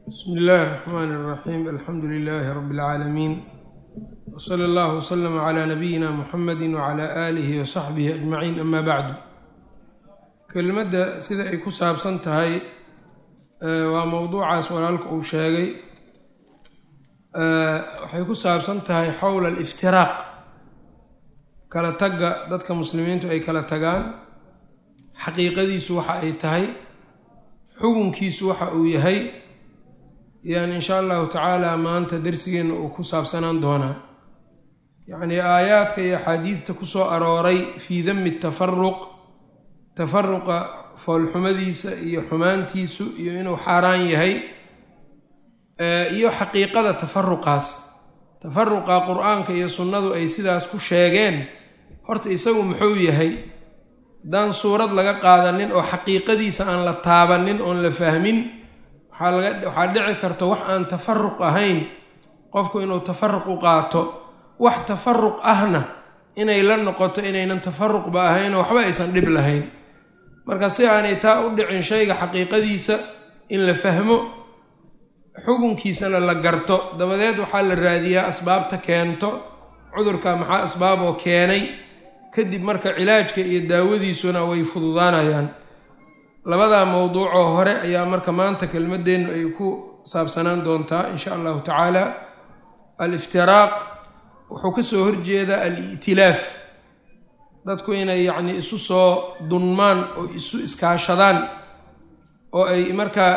bsmi illaahi الرaxmaan الraxiim alxamdu lilaahi rabi اlcaalamiin wsala allah wslama cla nabiyina muxamadi wcla aalihi wasaxbihi ajmaciin ama bacdu kelmadda sida ay ku saabsan tahay waa mowduucaas walaalka uu sheegay waxay ku saabsan tahay xowla aliftiraaq kala tagga dadka muslimiintu ay kala tagaan xaqiiqadiisu waxa ay tahay xukunkiisu waxa uu yahay yani insha allahu tacaala maanta darsigeenna uu ku saabsanaan doonaa yacnii aayaadka iyo axaadiidta ku soo arooray fii dami tafaruq tafaruqa foolxumadiisa iyo xumaantiisu iyo inuu xaaraan yahay iyo xaqiiqada tafaruqaas tafaruqa qur-aanka iyo sunnadu ay sidaas ku sheegeen horta isagu muxuu yahay haddaan suurad laga qaadanin oo xaqiiqadiisa aan la taabanin oon la fahmin waxaa dhici karta wax aan tafaruq ahayn qofku inuu tafaruq u qaato wax tafaruq ahna inay la noqoto inaynan tafaruqba ahaynoo waxba aysan dhib lahayn marka si aanay taa u dhicin shayga xaqiiqadiisa in la fahmo xukunkiisana la garto dabadeed waxaa la raadiyaa asbaabta keento cudurka maxaa asbaaboo keenay kadib marka cilaajka iyo daawadiisuna way fududaanayaan labadaa mowduucoo hore ayaa marka maanta kelmadeennu ay ku saabsanaan doontaa insha allahu tacaala aliftiraaq wuxuu ka soo horjeedaa al-i'tilaaf dadku inay yacnii isu soo dunmaan oo isu iskaashadaan oo ay markaa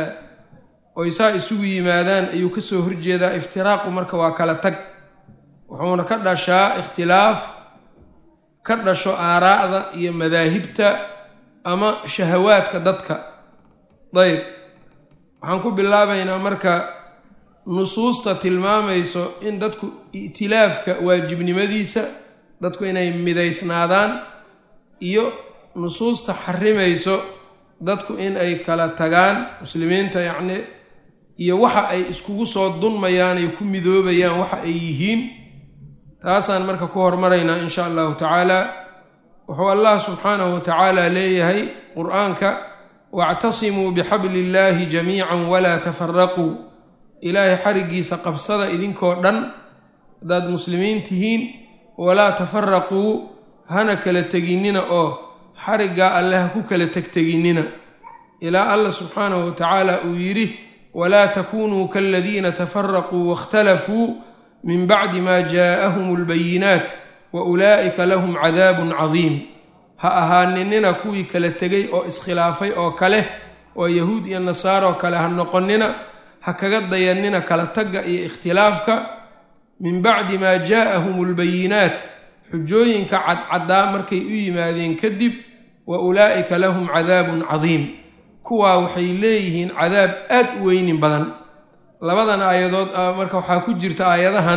oy saa isugu yimaadaan ayuu ka soo horjeedaa iftiraaqu marka waa kala tag wuxuuna ka dhashaa ikhtilaaf ka dhasho aaraa'da iyo madaahibta ama shahawaadka dadka dayb waxaan ku bilaabaynaa marka nusuusta tilmaamayso in dadku i'tilaafka waajibnimadiisa dadku inay midaysnaadaan iyo nusuusta xarimayso dadku in ay kala tagaan muslimiinta yacni iyo waxa ay iskugu soo dunmayaan ay ku midoobayaan waxa ay yihiin taasaan marka ku hormaraynaa insha allahu tacaala wuxuu allah subxaanahu watacaala leeyahay qur-aanka wactasimuu bixabli illaahi jamiican walaa tafaraquu ilaahay xarigiisa qabsada idinkoo dhan haddaad muslimiin tihiin walaa tafaraquu hana kala teginnina oo xariggaa alle ha ku kala tegteginnina ilaa allah subxaanahu watacaala uu yidhi walaa takunuu kaladiina tafaraquu waاkhtalafuu min bacdi ma jaa'ahum اlbayinaat wa ulaa'ika lahum cadaabun cadiim ha ahaaninina kuwii kala tegay oo iskhilaafay oo kale oo yahuud iyo nasaaroo kale ha noqonnina ha kaga dayannina kala tagga iyo ikhtilaafka min bacdi maa jaa'ahum albayinaat xujooyinka cadcaddaa markay u yimaadeen kadib wa ulaa'ika lahum cadaabun cadiim kuwaa waxay leeyihiin cadaab aad u weynin badan labadan aayadood marka waxaa ku jirta aayadahan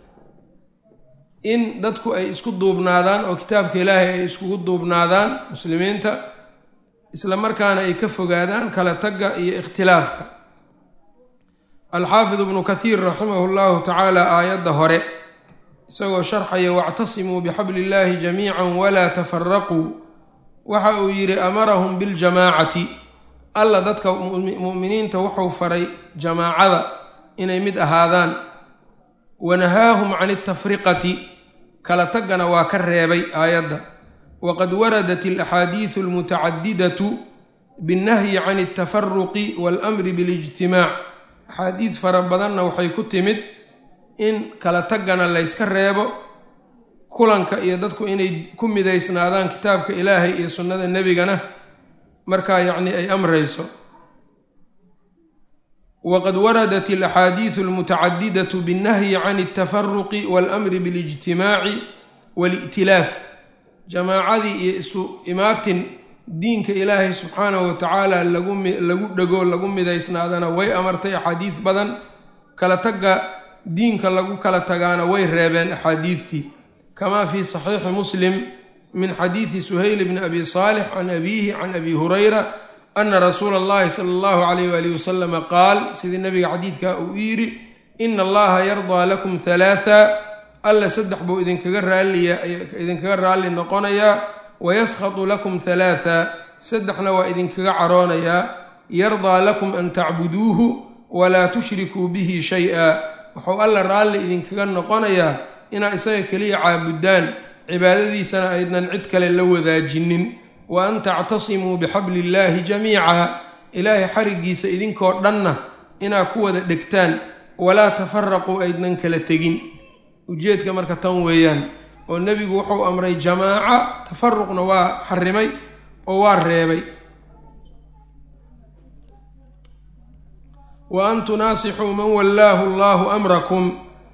in dadku ay isku duubnaadaan oo kitaabka ilaahay ay iskugu duubnaadaan muslimiinta isla markaana ay ka fogaadaan kala tagga iyo ikhtilaafka alxaafid ibnu kathiir raximahu llahu tacaala aayadda hore isagoo sharxaya wactasimuu bixabli illaahi jamiican walaa tafaraquu waxa uu yidhi amarahum biljamaacati alla dadka mu'miniinta wuxuu faray jamaacada inay mid ahaadaan wanahaahum can altafriqati kala taggana waa ka reebay aayadda waqad waradat alaxaadiidu almutacadidatu binnahyi can altafaruqi waalamri bilijtimaac axaadiid fara badanna waxay ku timid in kala taggana layska reebo kulanka iyo dadku inay ku midaysnaadaan kitaabka ilaahay iyo sunnada nebigana markaa yacni ay amrayso wqad waradat alaxaadiidu almutacadidatu binnahyi can altafaruqi waalamri bilijtimaaci waali'tilaaf jamaacadii iyo isu imaatin diinka ilaahay subxaanahu watacaala lagu dhego lagu midaysnaadana way amartay axaadiid badan kala tagga diinka lagu kala tagaana way reebeen axaadiidtii kamaa fii saxiixi muslim min xadiidi suhayl bni abi saalix can abiihi can abi hurayra ana rasuula allahi sala allahu calayh waalihi wasalama qaal sidii nabiga xadiidka uu yidhi ina allaha yardaa lakum halaatha alla saddex buu idinkaga raaliya idinkaga raalli noqonayaa wayaskhatu lakum halaatha saddexna waa idinkaga caroonayaa yardaa lakum an tacbuduuhu walaa tushrikuu bihi shay-a wuxuu alla raalli idinkaga noqonayaa inaa isaga keliya caabudaan cibaadadiisana aydnan cid kale la wadaajinin wa an tactasimuu bixabli illaahi jamiica ilaahay xariggiisa idinkoo dhanna inaa ku wada dhegtaan walaa tafaraquu aydnan kala tegin ujeedka marka tan weeyaan oo nebigu wuxuu amray jamaaca tafaruqna waa xarimay oo waa reebay wa an tunaasixuu man wallaahu allaahu amrakum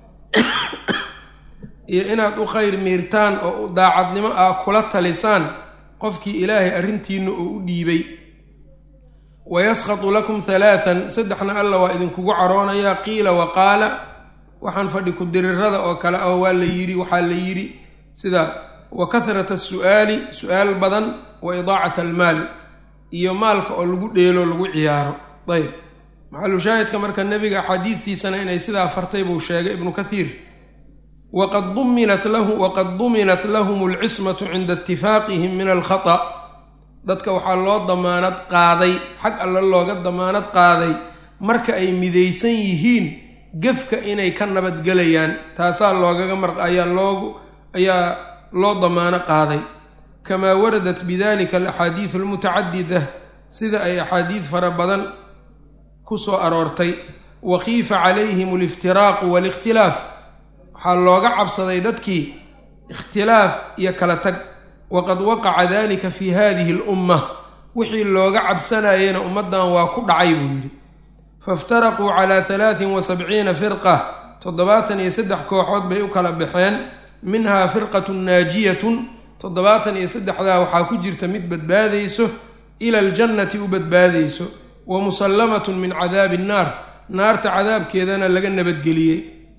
iyo inaad u khayr miirtaan oo daacadnimo ah kula talisaan qofkii ilaahay arrintiinna uu u dhiibay wayaskatu lakum halaatan saddexna alla waa idinkugu caroonayaa qiila wa qaala waxaan fadhi ku dirirada oo kale ah waa la yidhi waxaa la yidhi sida wa kahrata asu'aali su-aal badan wa idaacat almaal iyo maalka oo lagu dheelo lagu ciyaaro ayb maxalushaahidka marka nebiga axaadiidtiisana inay sidaa fartay buu sheegay ibnu kathiir waqad duminat lahu waqad duminat lahum alcismatu cinda itifaaqihim min alkhata dadka waxaa loo damaanad qaaday xag alle looga damaanad qaaday marka ay midaysan yihiin gefka inay ka nabadgelayaan taasaa loogaga mar ayaa loogu ayaa loo damaano qaaday kamaa waradat bidalika alaxaadiidu almutacadida sida ay axaadiid fara badan ku soo aroortay wa khiifa calayhim aliftiraaqu waalikhtilaaf waxaa looga cabsaday dadkii ikhtilaaf iyo kala tag waqad waqaca dalika fi hadihi alumma wixii looga cabsanayena ummaddan waa ku dhacay buu yidhi faiftaraquu calaa halaatin wa sabciina firqa toddobaatan iyo saddex kooxood bay u kala baxeen minhaa firqatun naajiyatun toddobaatan iyo saddexdaa waxaa ku jirta mid badbaadayso ila aljannati u badbaadayso wa musallamatun min cadaabi annaar naarta cadaabkeedana laga nabadgeliyey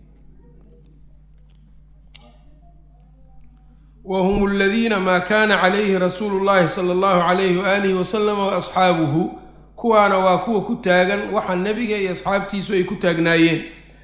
wa hum aladiina maa kaana calayhi rasuulu llahi sala allahu calayhi waaalihi wasalama wa asxaabuhu kuwaana waa kuwa ku taagan waxa nebiga iyo asxaabtiisu ay ku taagnaayeen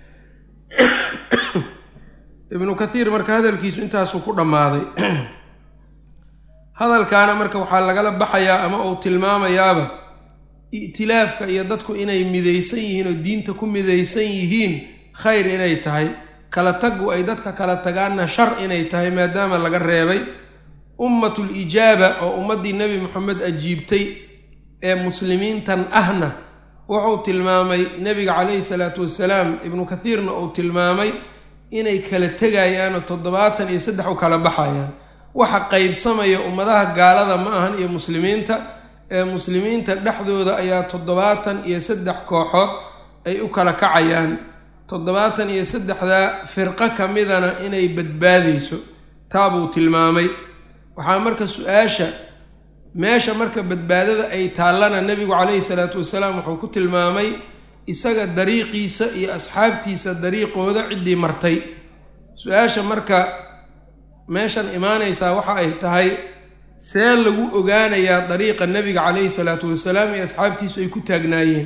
ibnu kathiir marka hadalkiisu intaasuu ku dhammaaday hadalkaana marka waxaa lagala baxayaa ama uu tilmaamayaaba i'tilaafka iyo dadku inay midaysan yihiin oo diinta ku midaysan yihiin khayr inay tahay kala taggu ay dadka kala tagaanna shar inay tahay maadaama laga reebay ummatul ijaaba oo ummaddii nebi moxamed ajiibtay ee muslimiintan ahna wuxuu tilmaamay nebiga calayhi salaatu wasalaam ibnu kathiirna uu tilmaamay inay kala tegayaan oo toddobaatan iyo saddex u kala baxayaan waxa qaybsamaya ummadaha gaalada ma ahan iyo muslimiinta ee muslimiinta dhexdooda ayaa toddobaatan iyo saddex kooxood ay u kala kacayaan toddobaatan iyo saddexdaa firqo ka midana inay badbaadayso taabuu tilmaamay waxaa marka su-aasha meesha marka badbaadada ay taallana nebigu calayhi salaatu wasalaam wuxuu ku tilmaamay isaga dariiqiisa iyo asxaabtiisa dariiqooda ciddii martay su-aasha marka meeshan imaanaysaa waxa ay tahay see lagu ogaanayaa dariiqa nebiga calayhi salaatu wasalaam iyo asxaabtiisu ay ku taagnaayeen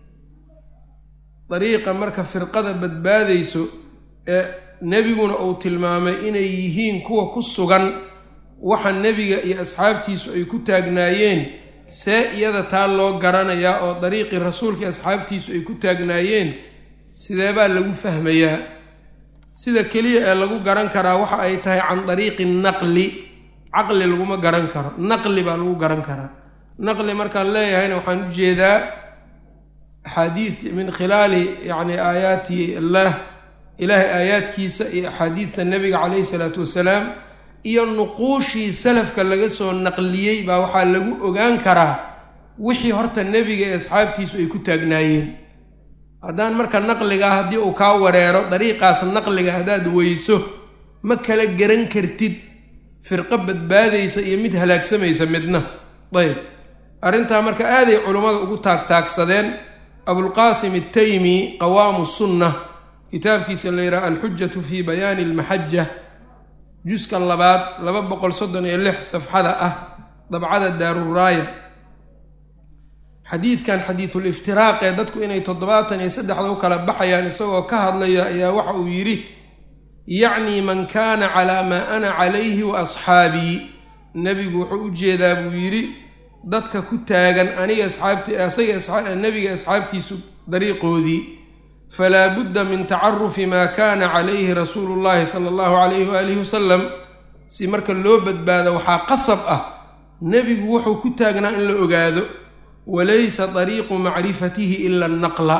dariiqa marka firqada badbaadayso ee nebiguna uu tilmaamay inay yihiin kuwa ku sugan waxa nebiga iyo asxaabtiisu ay ku taagnaayeen see iyada taa loo garanayaa oo dariiqii rasuulka iyo asxaabtiisu ay ku taagnaayeen sideebaa lagu fahmayaa sida keliya ee lagu garan karaa waxa ay tahay can dariiqi naqli caqli laguma garan karo naqli baa lagu garan karaa naqli markaan leeyahayna waxaan u jeedaa axaadiid min khilaali yacni aayaati allah ilaahay aayaadkiisa iyo axaadiidta nebiga calayhi salaatu wasalaam iyo nuquushii salafka laga soo naqliyey baa waxaa lagu ogaan karaa wixii horta nebiga ee asxaabtiisu ay ku taagnaayeen haddaan marka naqligaa haddii uu kaa wareero dariiqaas naqliga haddaad weyso ma kala garan kartid firqo badbaadaysa iyo mid halaagsamaysa midna ayb arrintaa marka aaday culummada ugu taagtaagsadeen abulqaasim altaymi qawaamu sunna kitaabkiisa la yidhaha alxujatu fii bayaani almaxaja juska labaad laba boqol soddon iyo lix safxada ah dabcada daaruraaya xadiidkan xadiidul iftiraaq ee dadku inay toddobaatan iyo saddexda u kala baxayaan isagoo ka hadlaya ayaa waxa uu yidhi yacnii man kaana calaa maa ana calayhi wa asxaabii nebigu wuxuu u jeedaa buu yidhi dadka ku taagan aniga asxaabti asaga nebiga asxaabtiisu dariiqoodii falaa budda min tacarufi maa kaana calayhi rasuulu llahi sala allahu calayhi waalihi wasalam si marka loo badbaado waxaa qasab ah nebigu wuxuu ku taagnaa in la ogaado walaysa dariiqu macrifatihi ila annaqla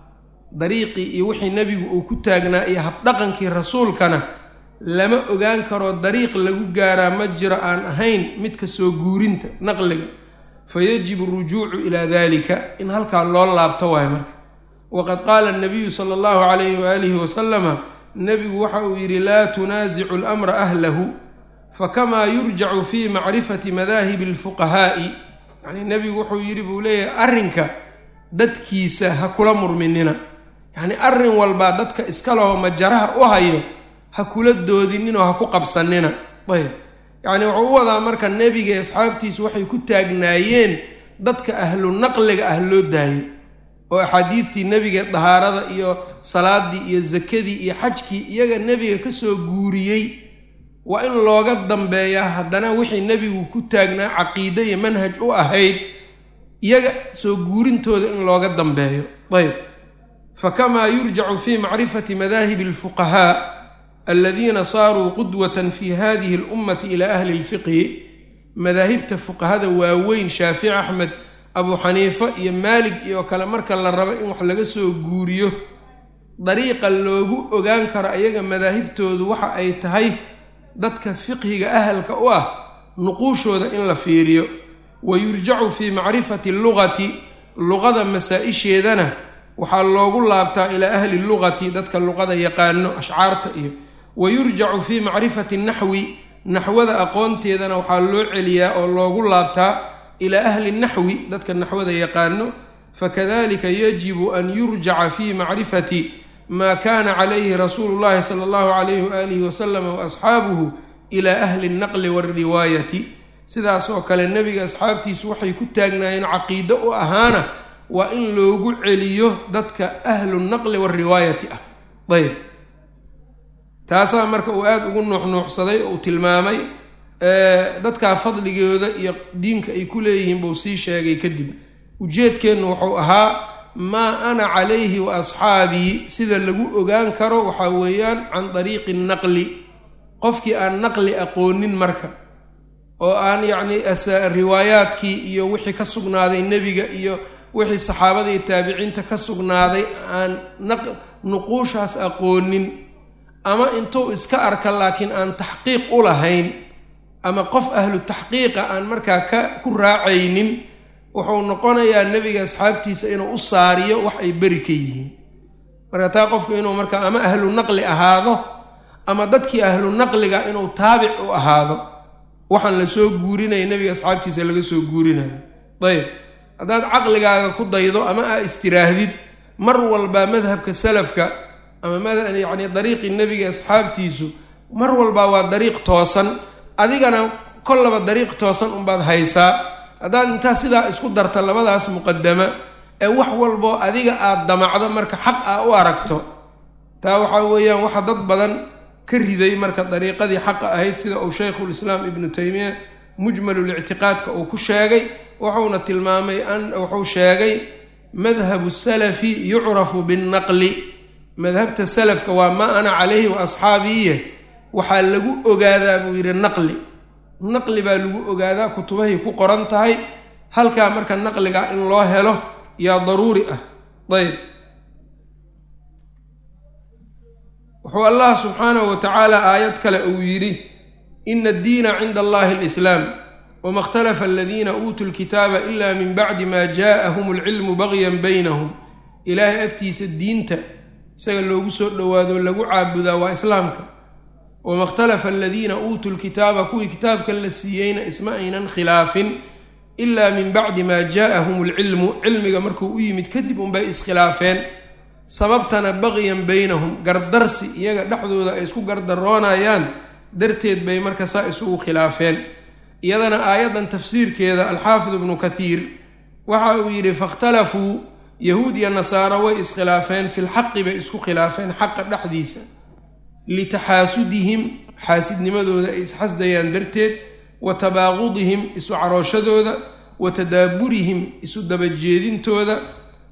dariiqii iyo wixii nebigu uu ku taagnaa iyo habdhaqankii rasuulkana lama ogaan karo dariiq lagu gaaraa ma jiro aan ahayn midka soo guurinta naqliga fayajibu arujuucu ilaa dalika in halkaa loo laabto waayo marka waqad qaala anabiyu sala allahu calayhi waalihi wasalama nebigu waxa uu yidhi laa tunaasicu lamra ahlahu fakamaa yurjacu fii macrifati madaahibi alfuqahaa'i yacnii nebigu wuxuu yidhi buu leeyahay arrinka dadkiisa ha kula murminina yacnii arrin walbaa dadka iska leho majaraha u hayo ha kula doodininoo ha ku qabsanina ayb yacnii wuxuu u wadaa marka nebiga ee asxaabtiisu waxay ku taagnaayeen dadka ahlu naqliga ah loo daayo oo axaadiidtii nebiga dahaarada iyo salaadii iyo sakadii iyo xajkii iyaga nebiga kasoo guuriyey waa in looga dambeeyaa haddana wixii nebigu ku taagnaa caqiide iyo manhaj u ahayd iyaga soo guurintooda in looga dambeeyo ayb fakamaa yurjacu fii macrifati madaahibi alfuqahaa aladiina saaruu qudwatan fi hadihi alummati ilaa ahli lfiqhi madaahibta fuqahada waaweyn shaafici axmed abuu xaniifa iyo maalig iyo kale marka la rabo in wax laga soo guuriyo dariiqa loogu ogaan karo ayaga madaahibtoodu waxa ay tahay dadka fiqhiga ahalka u ah nuquushooda in la fiiriyo wa yurjacu fii macrifati lugati luqada masaa-isheedana waxaa loogu laabtaa ilaa ahli lugati dadka luqada yaqaano ashcaarta iyo wa yurjacu fii macrifati naxwi naxwada aqoonteedana waxaa loo celiyaa oo loogu laabtaa ilaa ahli naxwi dadka naxwada yaqaano fakadalika yajibu an yurjaca fii macrifati maa kaana calayhi rasuulu llahi sala allahu calayhi waalihi wasalama waasxaabuhu ilaa ahli nnaqli walriwaayati sidaas oo kale nebiga asxaabtiisu waxay ku taagnaayeen caqiide u ahaana waa in loogu celiyo dadka ahlu naqli walriwaayati ah ayb taasaa marka uu aada ugu nuuxnuuxsaday oo uu tilmaamay dadkaa fadligooda iyo diinka ay ku leeyihiin buu sii sheegay kadib ujeedkeennu wuxuu ahaa maa ana calayhi wa asxaabii sida lagu ogaan karo waxaa weeyaan can dariiqi naqli qofkii aan naqli aqoonin marka oo aan yacnii riwaayaadkii iyo wixii ka sugnaaday nebiga iyo wixii saxaabada iyo taabiciinta ka sugnaaday aan nuquushaas aqoonin ama intuu iska arka laakiin aan taxqiiq u lahayn ama qof ahlu taxqiiqa aan markaa ka ku raacaynin wuxuu noqonayaa nebiga asxaabtiisa inuu u saariyo wax ay beri ka yihiin marka taa qofku inuu markaa ama ahlu naqli ahaado ama dadkii ahlu naqliga inuu taabic u ahaado waxaan la soo guurinaya nebiga asxaabtiisa laga soo guurinayo ayb haddaad caqligaaga ku daydo ama aa istiraahdid mar walbaa madhabka salafka ama yacni dariiqii nebiga asxaabtiisu mar walbaa waa dariiq toosan adigana kollaba dariiq toosan unbaad haysaa haddaad intaa sidaa isku darta labadaas muqadama ee wax walboo adiga aad damacdo marka xaq ah u aragto taa waxaa weeyaan waxa dad badan ka riday marka dariiqadii xaqa ahayd sida uu shaykhulislaam ibnu taymiya mujmalulictiqaadka uu ku sheegay wuxuuna tilmaamay wuxuu sheegay madhabu salafi yucrafu binnaqli madhabta salafka waa maa ana calayhi wa asxaabiiye waxaa lagu ogaadaa buu yidhi naqli naqli baa lagu ogaadaa kutubahay ku qoran tahay halkaa marka naqliga in loo helo yaa daruuri ah ayb wuxuu allah subxaanahu wa tacaala aayad kale uu yidhi ina addiina cinda allahi alislaam wama ikhtalafa aladiina uutuu lkitaaba ila min bacdi ma jaa'ahum alcilmu bagyan baynahum ilaahay agtiisa diinta isaga loogu soo dhowaado lagu caabudaa waa islaamka wama ikhtalafa aladiina uutuu lkitaaba kuwii kitaabka la siiyeyna isma aynan khilaafin ilaa min bacdi maa jaa'ahum alcilmu cilmiga markuu u yimid kadib unbay iskhilaafeen sababtana bagyan baynahum gardarsi iyaga dhexdooda ay isku gardaroonayaan darteed bay marka saa isugu khilaafeen iyadana aayaddan tafsiirkeeda alxaafid ibnu kathiir waxa uu yidhi fakhtalafuu yahuud iyo nasaaro way iskhilaafeen filxaqi bay isku khilaafeen xaqa dhexdiisa litaxaasudihim xaasidnimadooda ay isxasdayaan darteed wa tabaaqudihim isu carooshadooda wa tadaaburihim isu dabajeedintooda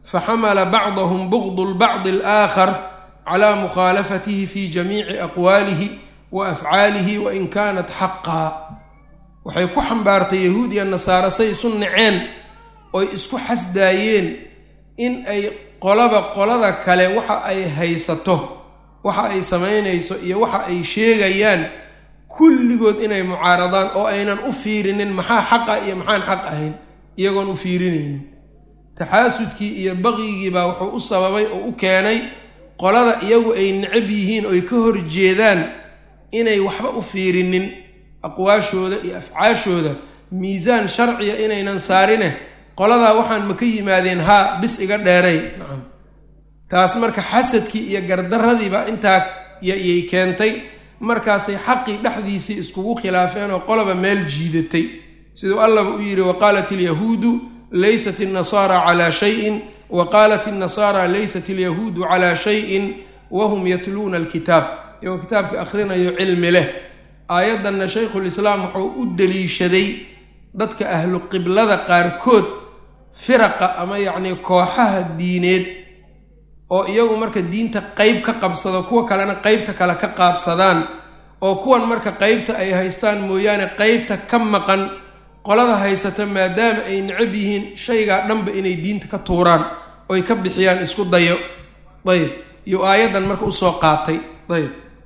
faxamala bacdahum bugdu lbacdi alaakhar calaa mukhaalafatihi fi jamiici aqwaalihi wa afcaalihi wain kaanat xaqaa waxay ku xambaartay yahuud iyo nasaare say isu naceen oy isku xasdaayeen in ay qolaba qolada kale waxa ay haysato waxa ay samaynayso iyo waxa ay sheegayaan kulligood inay mucaaradaan oo aynan u fiirinin maxaa xaqa iyo maxaan xaq ahayn iyagoon u fiirinaynin taxaasudkii iyo baqyigii baa wuxuu u sababay oo u keenay qolada iyagu ay necab yihiin oy ka horjeedaan inay waxba u fiirinin aqwaashooda iyo afcaashooda miisaan sharciya inaynan saarine qoladaa waxaan ma ka yimaadeen haa bis iga dheeray nacam taas marka xasadkii iyo gardaradiiba intaa yay keentay markaasay xaqii dhexdiisii iskugu khilaafeen oo qoloba meel jiidatay siduu allaba u yidhi waqaalat ilyahuudu laysat innasaara calaa shayin wa qaalat innasaara laysat ilyahuudu calaa shayin wahum yatluuna alkitaab iyagoo kitaabka akhrinayo cilmi leh aayaddanna shaykhulislaam wuxuu u deliishaday dadka ahlu qiblada qaarkood firaqa ama yacnii kooxaha diineed oo iyagu marka diinta qeyb ka qabsado kuwa kalena qeybta kale ka qaabsadaan oo kuwan marka qeybta ay haystaan mooyaane qeybta ka maqan qolada haysata maadaama ay necab yihiin shaygaa dhanba inay diinta ka tuuraan oy ka bixiyaan isku dayo ayb iyo aayaddan marka usoo qaatay ayb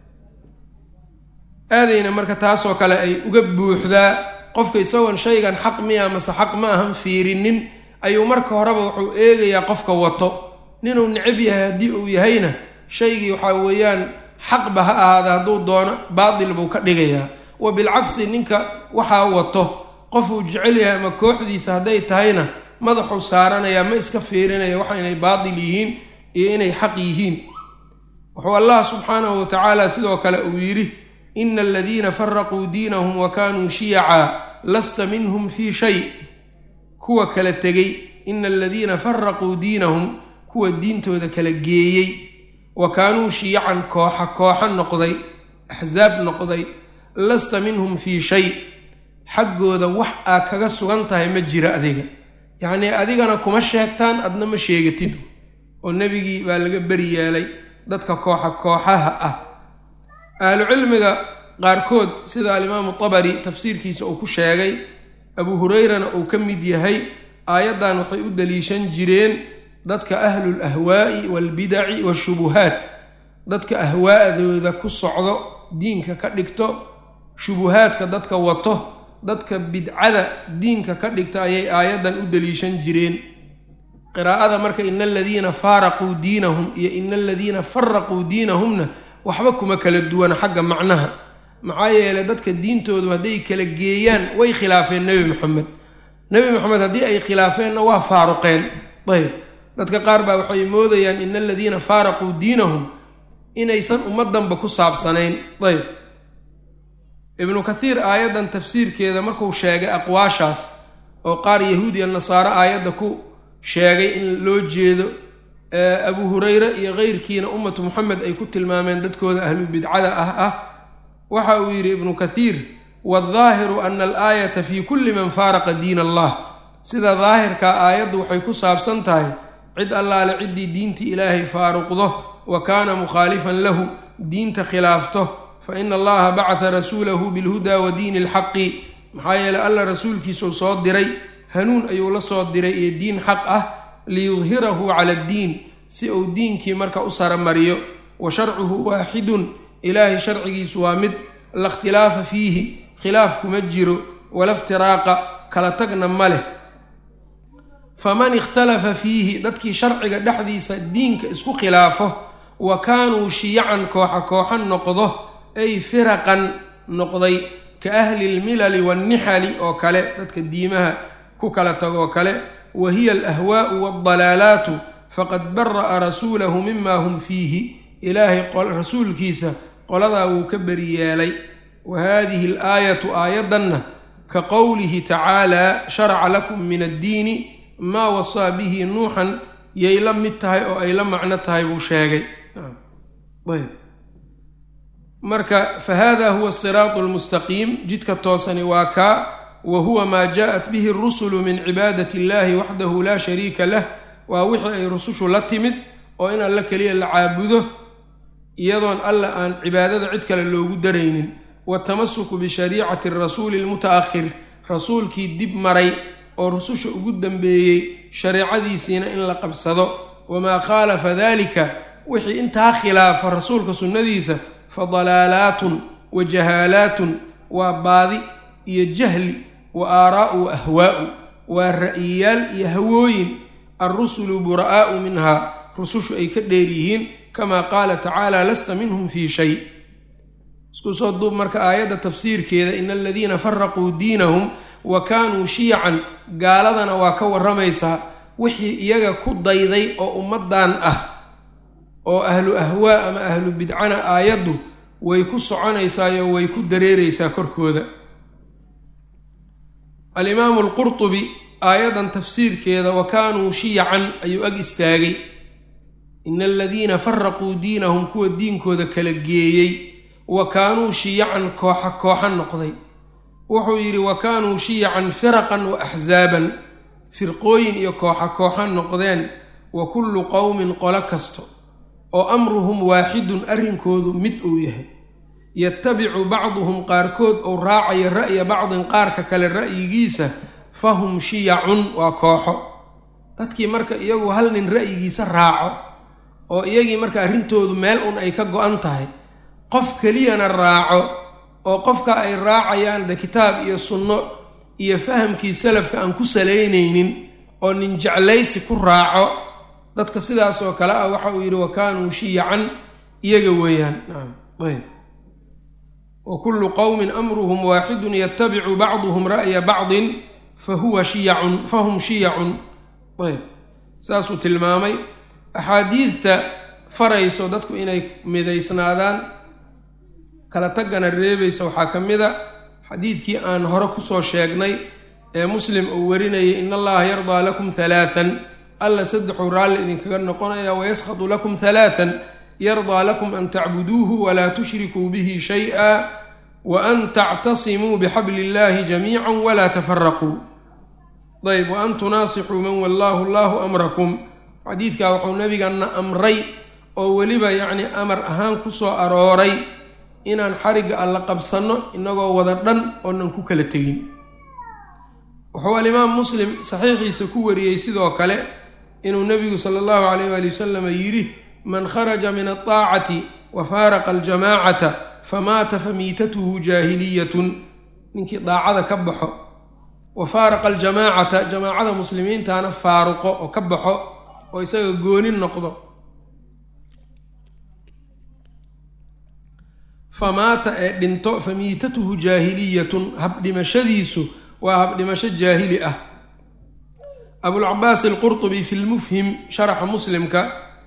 aadayna marka taasoo kale ay uga buuxdaa qofka isagoon shaygan xaq miya mase xaq ma ahan fiirinin ayuu marka horeba wuxuu eegayaa qofka wato ninuu necab yahay haddii uu yahayna shaygii waxaa weeyaan xaqba ha ahaada hadduu doono baatil buu ka dhigayaa wa bilcagsi ninka waxaa wato qofuu jecel yahay ama kooxdiisa hadday tahayna madaxuu saaranayaa ma iska fiirinaya waxa inay baatil yihiin iyo inay xaq yihiin wuxuu allah subxaanahu wa tacaala sidoo kale uu yidhi ina aladiina faraquu diinahum wa kaanuu shiyacaa lasta minhum fii shay kuwa kala tegey ina aladiina faraquu diinahum kuwa diintooda kala geeyey wa kaanuu shiyacan kooxa kooxa noqday axsaab noqday lasta minhum fii shay xaggooda wax aa kaga sugan tahay ma jira adiga yacnii adigana kuma sheegtaan adna ma sheegatid oo nebigii baa laga beri yeelay dadka kooxa kooxaha ah ahlucilmiga qaarkood sida alimaamu tabari tafsiirkiisa uu ku sheegay abuu hurayrana uu ka mid yahay aayaddan waxay u daliishan jireen dadka ahlul ahwaa'i waalbidaci waashubuhaat dadka ahwaa'dooda ku socdo diinka ka dhigto shubuhaadka dadka wato dadka bidcada diinka ka dhigta ayay aayaddan u daliishan jireen qiraa'ada marka ina aladiina faaraquu diinahum iyo ina aladiina faraquu diinahumna waxba kuma kala duwana xagga macnaha maxaa yeelay dadka diintoodu hadday kala geeyaan way khilaafeen nebi moxamed nebi moxamed haddii ay khilaafeenna waa faaruqeen ayb dadka qaar baa waxay moodayaan ina aladiina faaraquu diinahum inaysan ummaddanba ku saabsanayn ayb ibnu kathiir aayaddan tafsiirkeeda markuu sheegay aqwaashaas oo qaar yahuud iyo nasaare aayadda ku sheegay in loo jeedo abuu hureyre iyo keyrkiina ummatu moxamed ay ku tilmaameen dadkooda ahlu bidcada ah ah waxa uu yidhi ibnu kathiir waaldaahiru ana alaayata fi kulli man faaraqa diin allah sida daahirkaa aayaddu waxay ku saabsan tahay cid allaale ciddii diintii ilaahay faaruqdo wa kaana mukhaalifan lahu diinta khilaafto fa ina allaha bacata rasuulahu bilhudaa wa diini alxaqi maxaa yeeley alla rasuulkiisuu soo diray hanuun ayuu la soo diray iyo diin xaq ah liyudhirahu cala addiin si uu diinkii marka u saramariyo wa sharcuhu waaxidun ilaahay sharcigiisu waa mid la ikhtilaafa fiihi khilaaf kuma jiro wala iftiraaqa kala tagna ma leh faman ikhtalafa fiihi dadkii sharciga dhexdiisa diinka isku khilaafo wa kaanuu shiyacan kooxa kooxa noqdo ay firaqan noqday ka ahli lmilali wannixali oo kale dadka diimaha ku kala tagoo kale wa hiya alahwaa'u waaldalaalaatu faqad bara'a rasuulahu mima hum fiihi ilaahay rasuulkiisa qoladaa wuu ka beri yeelay wa haadihi alaayatu aayaddanna ka qowlihi tacaalaa sharaca lakum min addiini maa wasaa bihi nuuxan yay la mid tahay oo ay la macno tahay buu sheegay marka fa hada huwa asiraatu almustaqiim jidka toosani waa kaa wa huwa maa jaaءat bihi اrusulu min cibaadati اllahi waxdahu la shariika lah waa wixii ay rusushu la timid oo in alla keliya la caabudo iyadoon alla aan cibaadada cid kale loogu daraynin waatamasuku bishariicati rasuuli lmuta'akhir rasuulkii dib maray oo rususha ugu dambeeyey shareecadiisiina in la qabsado wamaa khaalafa dalika wixii intaa khilaafa rasuulka sunnadiisa fa dalaalaatun wa jahaalaatun waa baadi iyo jahli wa aaraa'u wa ahwaa'u waa ra'yiyaal iyo hawooyin alrusulu bura'aa'u minhaa rusushu ay ka dheer yihiin kamaa qaala tacaala lasta minhum fii shay isku soo duub marka aayadda tafsiirkeeda ina aladiina faraquu diinahum wa kaanuu shiyacan gaaladana waa ka warramaysaa wixii iyaga ku dayday oo ummaddan ah oo ahlu ahwaa ama ahlu bidcana aayaddu way ku soconaysaayo way ku dareeraysaa korkooda alimaamu alqurtubi aayaddan tafsiirkeeda wa kaanuu shiyacan ayuu ag istaagay ina aladiina faraquu diinahum kuwa diinkooda kala geeyey wa kaanuu shiyacan kooxa kooxa noqday wuxuu yidhi wa kaanuu shiyacan firaqan wa axsaaban firqooyin iyo kooxa kooxa noqdeen wa kullu qowmin qolo kasto oo amruhum waaxidun arrinkoodu mid uu yahay yatabicu bacduhum qaarkood ou raacayo ra'ya bacdin qaarka kale ra'yigiisa fahum shiyacun waa kooxo dadkii marka iyagu hal nin ra'yigiisa raaco oo iyagii marka arrintoodu meel un ay ka go-an tahay qof keliyana raaco oo qofka ay raacayaan de kitaab iyo sunno iyo fahamkii salafka aan ku salaynaynin oo nin jeclaysi ku raaco dadka sidaas oo kale ah waxa uu yidhi wa kaanuu shiyacan iyaga weeyaan nacam ayb wa kullu qowmin amruhum waaxidun yatabicu bacduhum ra'ya bacdin fa huwa shiyacun fahum shiyacun ayb saasuu tilmaamay axaadiidta farayso dadku inay midaysnaadaan kala taggana reebaysa waxaa ka mid a xadiidkii aan hore kusoo sheegnay ee muslim uu warinayay in allaha yardaa lakum halaatan alla saddexuu raalli idinkaga noqonaya wayaskhadu lakum halaatan yardaa lakum an tacbuduuhu walaa tushrikuu bihi shay-a wa an tactasimuu bixabli illahi jamiica walaa tafaraquu ayb wa an tunaasixuu man wallaahu allahu amrakum xadiidkaa wuxuu nabigana amray oo weliba yacni amar ahaan ku soo arooray inaan xarigga alla qabsanno inagoo wada dhan oonan ku kala tegin wuxuu alimaam muslim saxiixiisa ku wariyey sidoo kale inuu nebigu sala allahu calayh waali wasalam yidhi man kharaja min altaacati wa faaraqa aljamaacata famaata famiitatuhu jaahiliyatun ninkii daacada ka baxo wa faaraqa aljamaacata jamaacada muslimiintana faaruqo oo ka baxo oo isaga gooni noqdo famaata ee dhinto famiitatuhu jaahiliyatun habdhimashadiisu waa habdhimasho jaahili ah abulcabaas alqurtubi fi lmufhim sharaxa muslimka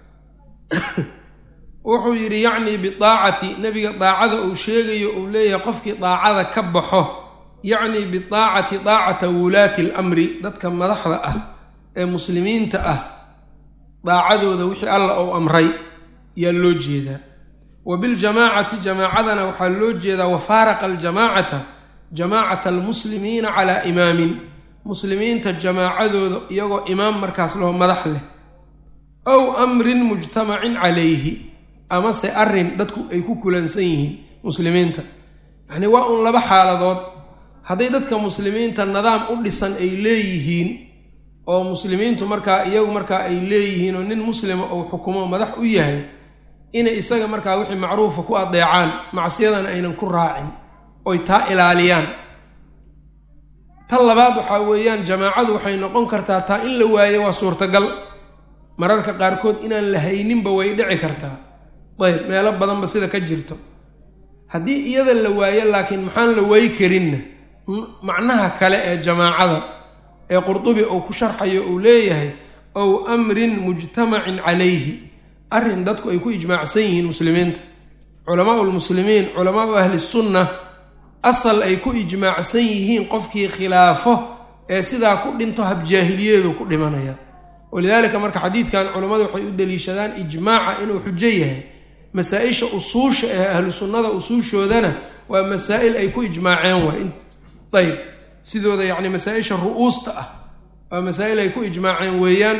wuxuu yidhi yacnii bidaacati nebiga daacada uu sheegayo uu leeyahay qofkii daacada ka baxo yacnii bidaacati daacata wulaati alamri dadka madaxda ah ee muslimiinta ah daacadooda wixii alla uu amray yaa loo jeedaa wa biljamaacati jamaacadana waxaa loo jeedaa wafaaraqa aljamaacata jamaacata almuslimiina calaa imaamin muslimiinta jamaacadooda iyagoo imaam markaas laho madax leh ow amrin mujtamacin calayhi amase arrin dadku ay ku kulansan yihiin muslimiinta yacnii waa un laba xaaladood hadday dadka muslimiinta nidaam u dhisan ay leeyihiin oo muslimiintu markaa iyagu markaa ay leeyihiin oo nin muslima uu xukumo madax u yahay inay isaga markaa wixii macruufa ku adeecaan macsiyadana aynan ku raacin oy taa ilaaliyaan tan labaad waxaa weeyaan jamaacadu waxay noqon kartaa taa in la waayo waa suurtagal mararka qaarkood inaan la hayninba way dhici kartaa ayb meelo badanba sida ka jirto haddii iyada la waayo laakiin maxaan la waayi karinna macnaha kale ee jamaacada ee qurdubi uu ku sharxayo uu leeyahay ow amrin mujtamacin calayhi arrin dadku ay ku ijmaacsan yihiin muslimiinta culamaau lmuslimiin culamaau ahli sunna asal ay ku ijmaacsan yihiin qofkii khilaafo ee sidaa ku dhinto habjaahiliyeedu ku dhimanaya walidaalika marka xadiidkan culammadu waxay u daliishadaan ijmaaca inuu xujo yahay masaa-isha usuusha ee ahlu sunnada usuushoodana waa masaa'il ay ku ijmaaceen waay ayb sidooda yacni masaa-isha ru'uusta ah waa masaa'il ay ku ijmaaceen weeyaan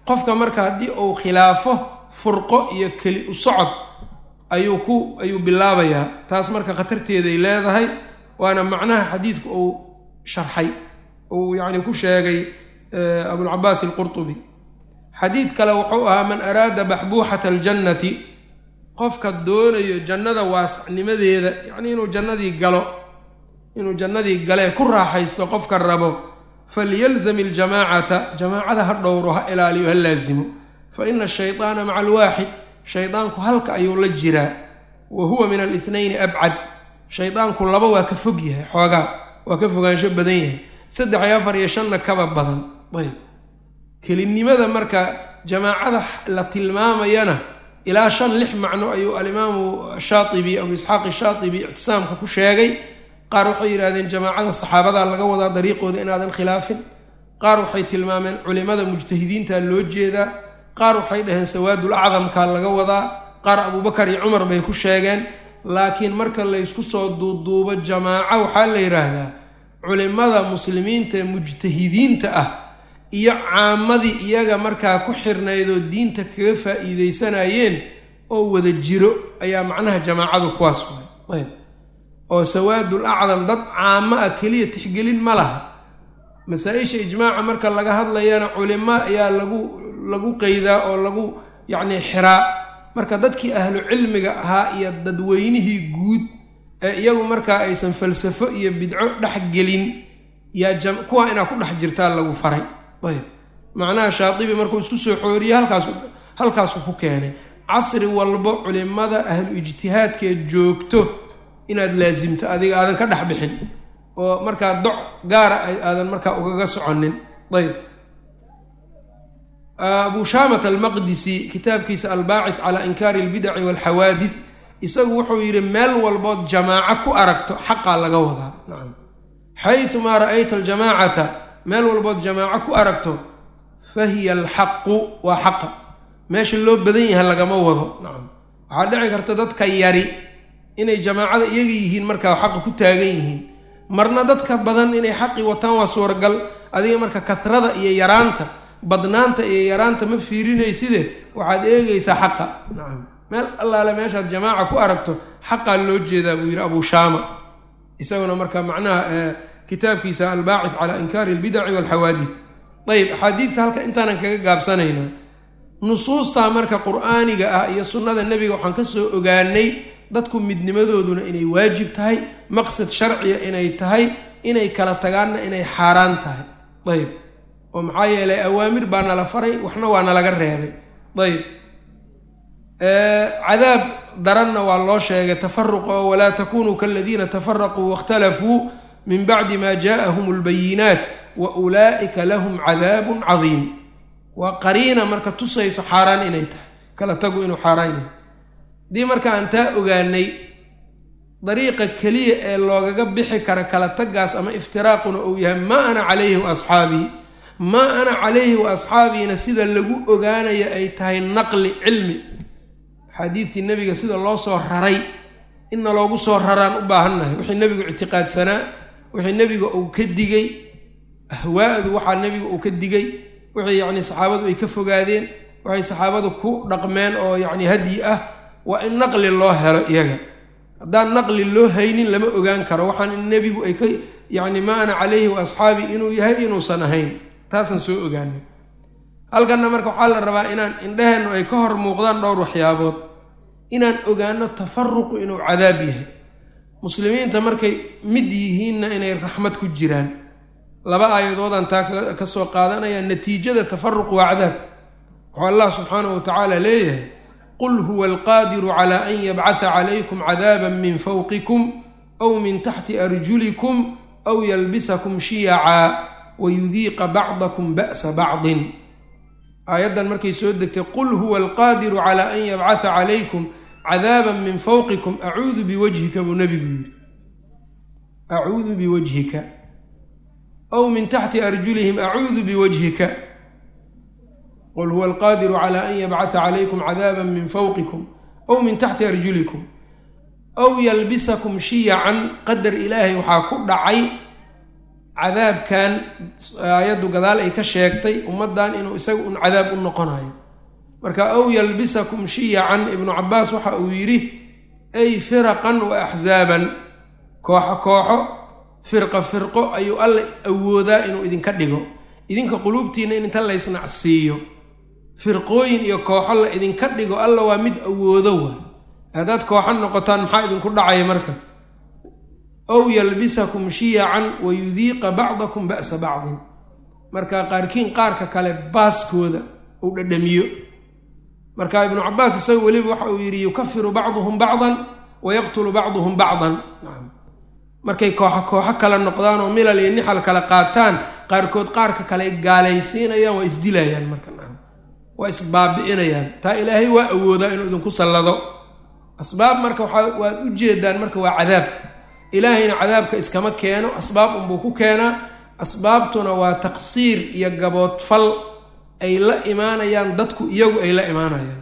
qofka marka haddii uu khilaafo furqo iyo keli u socod ayuu ku ayuu bilaabayaa taas marka khatarteeday leedahay waana macnaha xadiidku uu sharxay uu yacni ku sheegay abulcabaas alqurtubi xadiid kale wuxuu ahaa man araada baxbuuxata aljannati qofka doonayo jannada waasacnimadeeda yacni inuu jannadii galo inuu jannadii galee ku raaxaysto qofka rabo falyalzam iljamaacata jamaacada ha dhowro ha ilaaliyo ha laasimo fa ina ashaydaana maca alwaaxid shaydaanku halka ayuu la jiraa wa huwa min alithnayni abcad shaydaanku laba waa ka fog yahay xoogaa waa ka fogaansho badan yahay saddex iyo afar iyo shanna kaba badan ayb kelinimada marka jamaacada la tilmaamayana ilaa shan lix macno ayuu alimaamu shaatibi abu isxaaq shaatibi ictisaamka ku sheegay qaar waxay yidhahdeen jamaacada saxaabadaa laga wadaa dariiqooda inaadan khilaafin qaar waxay tilmaameen culimada mujtahidiinta loo jeedaa qaar waxay dhaheen sawaadul acdamkaa laga wadaa qaar abuubakar iyo cumar bay ku sheegeen laakiin marka laysku soo duuduubo jamaaco waxaa la yidhaahdaa culimada muslimiinta ee mujtahidiinta ah iyo caamadii iyaga markaa ku xirnaydoo diinta kaga faa'iideysanayeen oo wada jiro ayaa macnaha jamaacadu kuwaas waay ayb oo sawaadul acdam dad caamo ah keliya tixgelin ma laha masaa-isha ijmaaca marka laga hadlayana culimo ayaa lagu lagu qeydaa oo lagu yacni xiraa marka dadkii ahlu cilmiga ahaa iyo dadweynihii guud ee iyagu markaa aysan falsafo iyo bidco dhex gelin yaa kuwaa inaa ku dhex jirtaa lagu faray ayb macnaha shaatibi markuu isku soo xooriyey halkaas halkaasuu ku keenay casri walbo culimada ahlu ijtihaadkeed joogto inaad laasimto adiga aadan ka dhex bixin oo markaa doc gaara aadan markaa ugaga soconin ayb abu shaamat almaqdisi kitaabkiisa albaacid calaa inkaari albidaci walxawaadid isagu wuxuu yidhi meel walbood jamaaco ku aragto xaqaa laga wadaa nacam xayumaa ra'ayta aljamaacata meel walbood jamaaco ku aragto fa hiya alxaqu waa xaqa meesha loo badan yahay lagama wado nacam waxaa dhici karta dadka yari inay jamaacada iyaga yihiin markaa xaqa ku taagan yihiin marna dadka badan inay xaqii wataan waa suuragal adiga marka kasrada iyo yaraanta badnaanta iyo yaraanta ma fiirinayside waxaad eegaysaa xaqa nacam meel allaale meeshaad jamaaca ku aragto xaqaa loo jeedaa buu yidhi abuu shaama isaguna marka macnaha kitaabkiisa albaacid calaa inkaari albidaci walxawaadid ayb axaadiidta halka intaanan kaga gaabsanaynaa nusuustaa marka qur-aaniga ah iyo sunnada nebiga waxaan ka soo ogaanay dadku midnimadooduna inay waajib tahay maqsad sharciya inay tahay inay kala tagaanna inay xaaraan tahay ayb oo maxaa yeelay awaamir baa nala faray waxna waa nalaga reebay ayb cadaab daranna waa loo sheegay tafaruqa oo walaa takunuu kaladiina tafaraquu waاkhtalafuu min bacdi ma jaaءahum اlbayinaat wa ulaa'ika lahum cadaabun cadiim waa qariina marka tusayso xaaraan inay tahay kala tagu inuu xaaraan yahay haddii marka aan taa ogaanay dariiqa keliya ee loogaga bixi kara kala tagaas ama iftiraaquna uu yahay maa ana calayhi wa asxaabii maa ana calayhi wa asxaabiina sida lagu ogaanaya ay tahay naqli cilmi xadiidkii nebiga sida loo soo raray inna loogu soo raraan u baahannahay wixii nebigu ictiqaadsanaa wixii nebiga uu ka digay ahwaa'du waxaa nebiga uu ka digay wixii yacni saxaabadu ay ka fogaadeen waxay saxaabadu ku dhaqmeen oo yacni hadyi ah waa in naqli loo helo iyaga haddaan naqli loo haynin lama ogaan karo waxaan in nebigu ay ka yacni ma ana calayhi wa asxaabii inuu yahay inuusan ahayn taasaan soo ogaanay halkanna marka waxaa la rabaa inaan indhaheennu ay ka hor muuqdaan dhowr waxyaabood inaan ogaano tafaruqu inuu cadaab yahay muslimiinta markay mid yihiinna inay raxmad ku jiraan laba aayadoodaan taa ka soo qaadanaya natiijada tafaruq waa cadaab wuxuu allah subxaanahu wa tacaala leeyahay qul huwa alqaadiru cala an yabcatha calaykum cadaaban min fawqikum aw min taxti arjulikum aw yalbisakum shiyacaa wayudiiqa bacdakum ba'sa bacdin aayaddan markay soo degtay qul huwa alqaadiru cala an yabcatha calaykum cadaaban min fawqikum acuudu biwajhika buu nebigu yidhi acuudu biwajhika aw min taxti arjulihim acuudu biwajhika qul huwa alqaadiru cala an yabcatha calaykum cadaaban min fawqikum aw min taxti arjulikum aw yalbisakum shiyacan qadar ilaahay waxaa ku dhacay cadaabkan aayaddu gadaal ay ka sheegtay ummaddan inuu isaga un cadaab u noqonayo marka ow yalbisakum shiyacan ibnu cabaas waxa uu yidhi ay firaqan wa axzaaban kooxo kooxo firqa firqo ayuu alla awoodaa inuu idinka dhigo idinka quluubtiinna in inta laysnacsiiyo firqooyin iyo kooxo la idinka dhigo alla waa mid awoodo waay haddaad kooxo noqotaan maxaa idinku dhacaya marka ow yalbisakum shiyacan wa yudiiqa bacdakum ba'sa bacdin marka qaarkiin qaarka kale baaskooda uu dhadhamiyo marka ibnu cabaas isaga weliba waxa uu yidhi yukafiru bacduhum bacdan wa yaqtulu bacduhum bacdan markay kooxo kooxo kale noqdaan oo milal iyo nixal kale qaataan qaarkood qaarka kale gaalaysiinayaan waa isdilayaan marka waa isbaabi'inayaan taa ilaahay waa awoodaa inuu idinku sallado asbaab marka waxaa waad u jeedaan marka waa cadaab ilaahayna cadaabka iskama keeno asbaab unbuu ku keenaa asbaabtuna waa taqsiir iyo gaboodfal ay la imaanayaan dadku iyagu ay la imaanayaan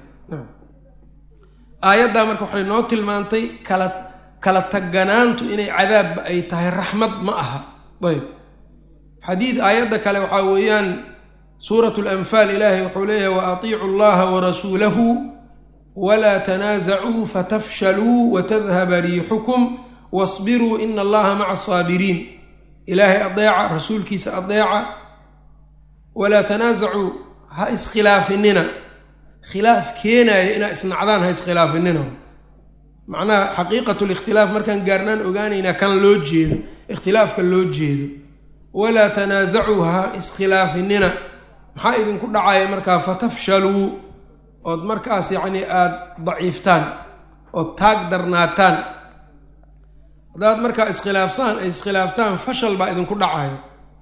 aayaddaa marka waxay noo tilmaantay kala kala taganaantu inay cadaabba ay tahay raxmad ma aha ayb xadiid aayadda kale waxaa weeyaan suurat lanfaal ilaahay wuxuu leeyahay wa atiicu allaha warasuulahu walaa tanaasacuu fatafshaluu watadhaba riixukum wasbiruu ina allaha maca asaabiriin ilaahay adeeca rasuulkiisa adeeca walaa tanaasacuu ha iskhilaafinina khilaaf keenaaya inaa isnacdaan ha iskhilaafinina macnaha xaqiiqatu likhtilaaf markaan gaarnaan ogaanaynaa kan loo jeedo ikhtilaafka loo jeedo walaa tanaasacuu ha iskhilaafinina maxaa idinku dhacaya markaa fatafshaluu ood markaas yacnii aada daciiftaan ood taag darnaataan haddaad markaa iskhilaafsaan ay iskhilaaftaan fashal baa idinku dhacayo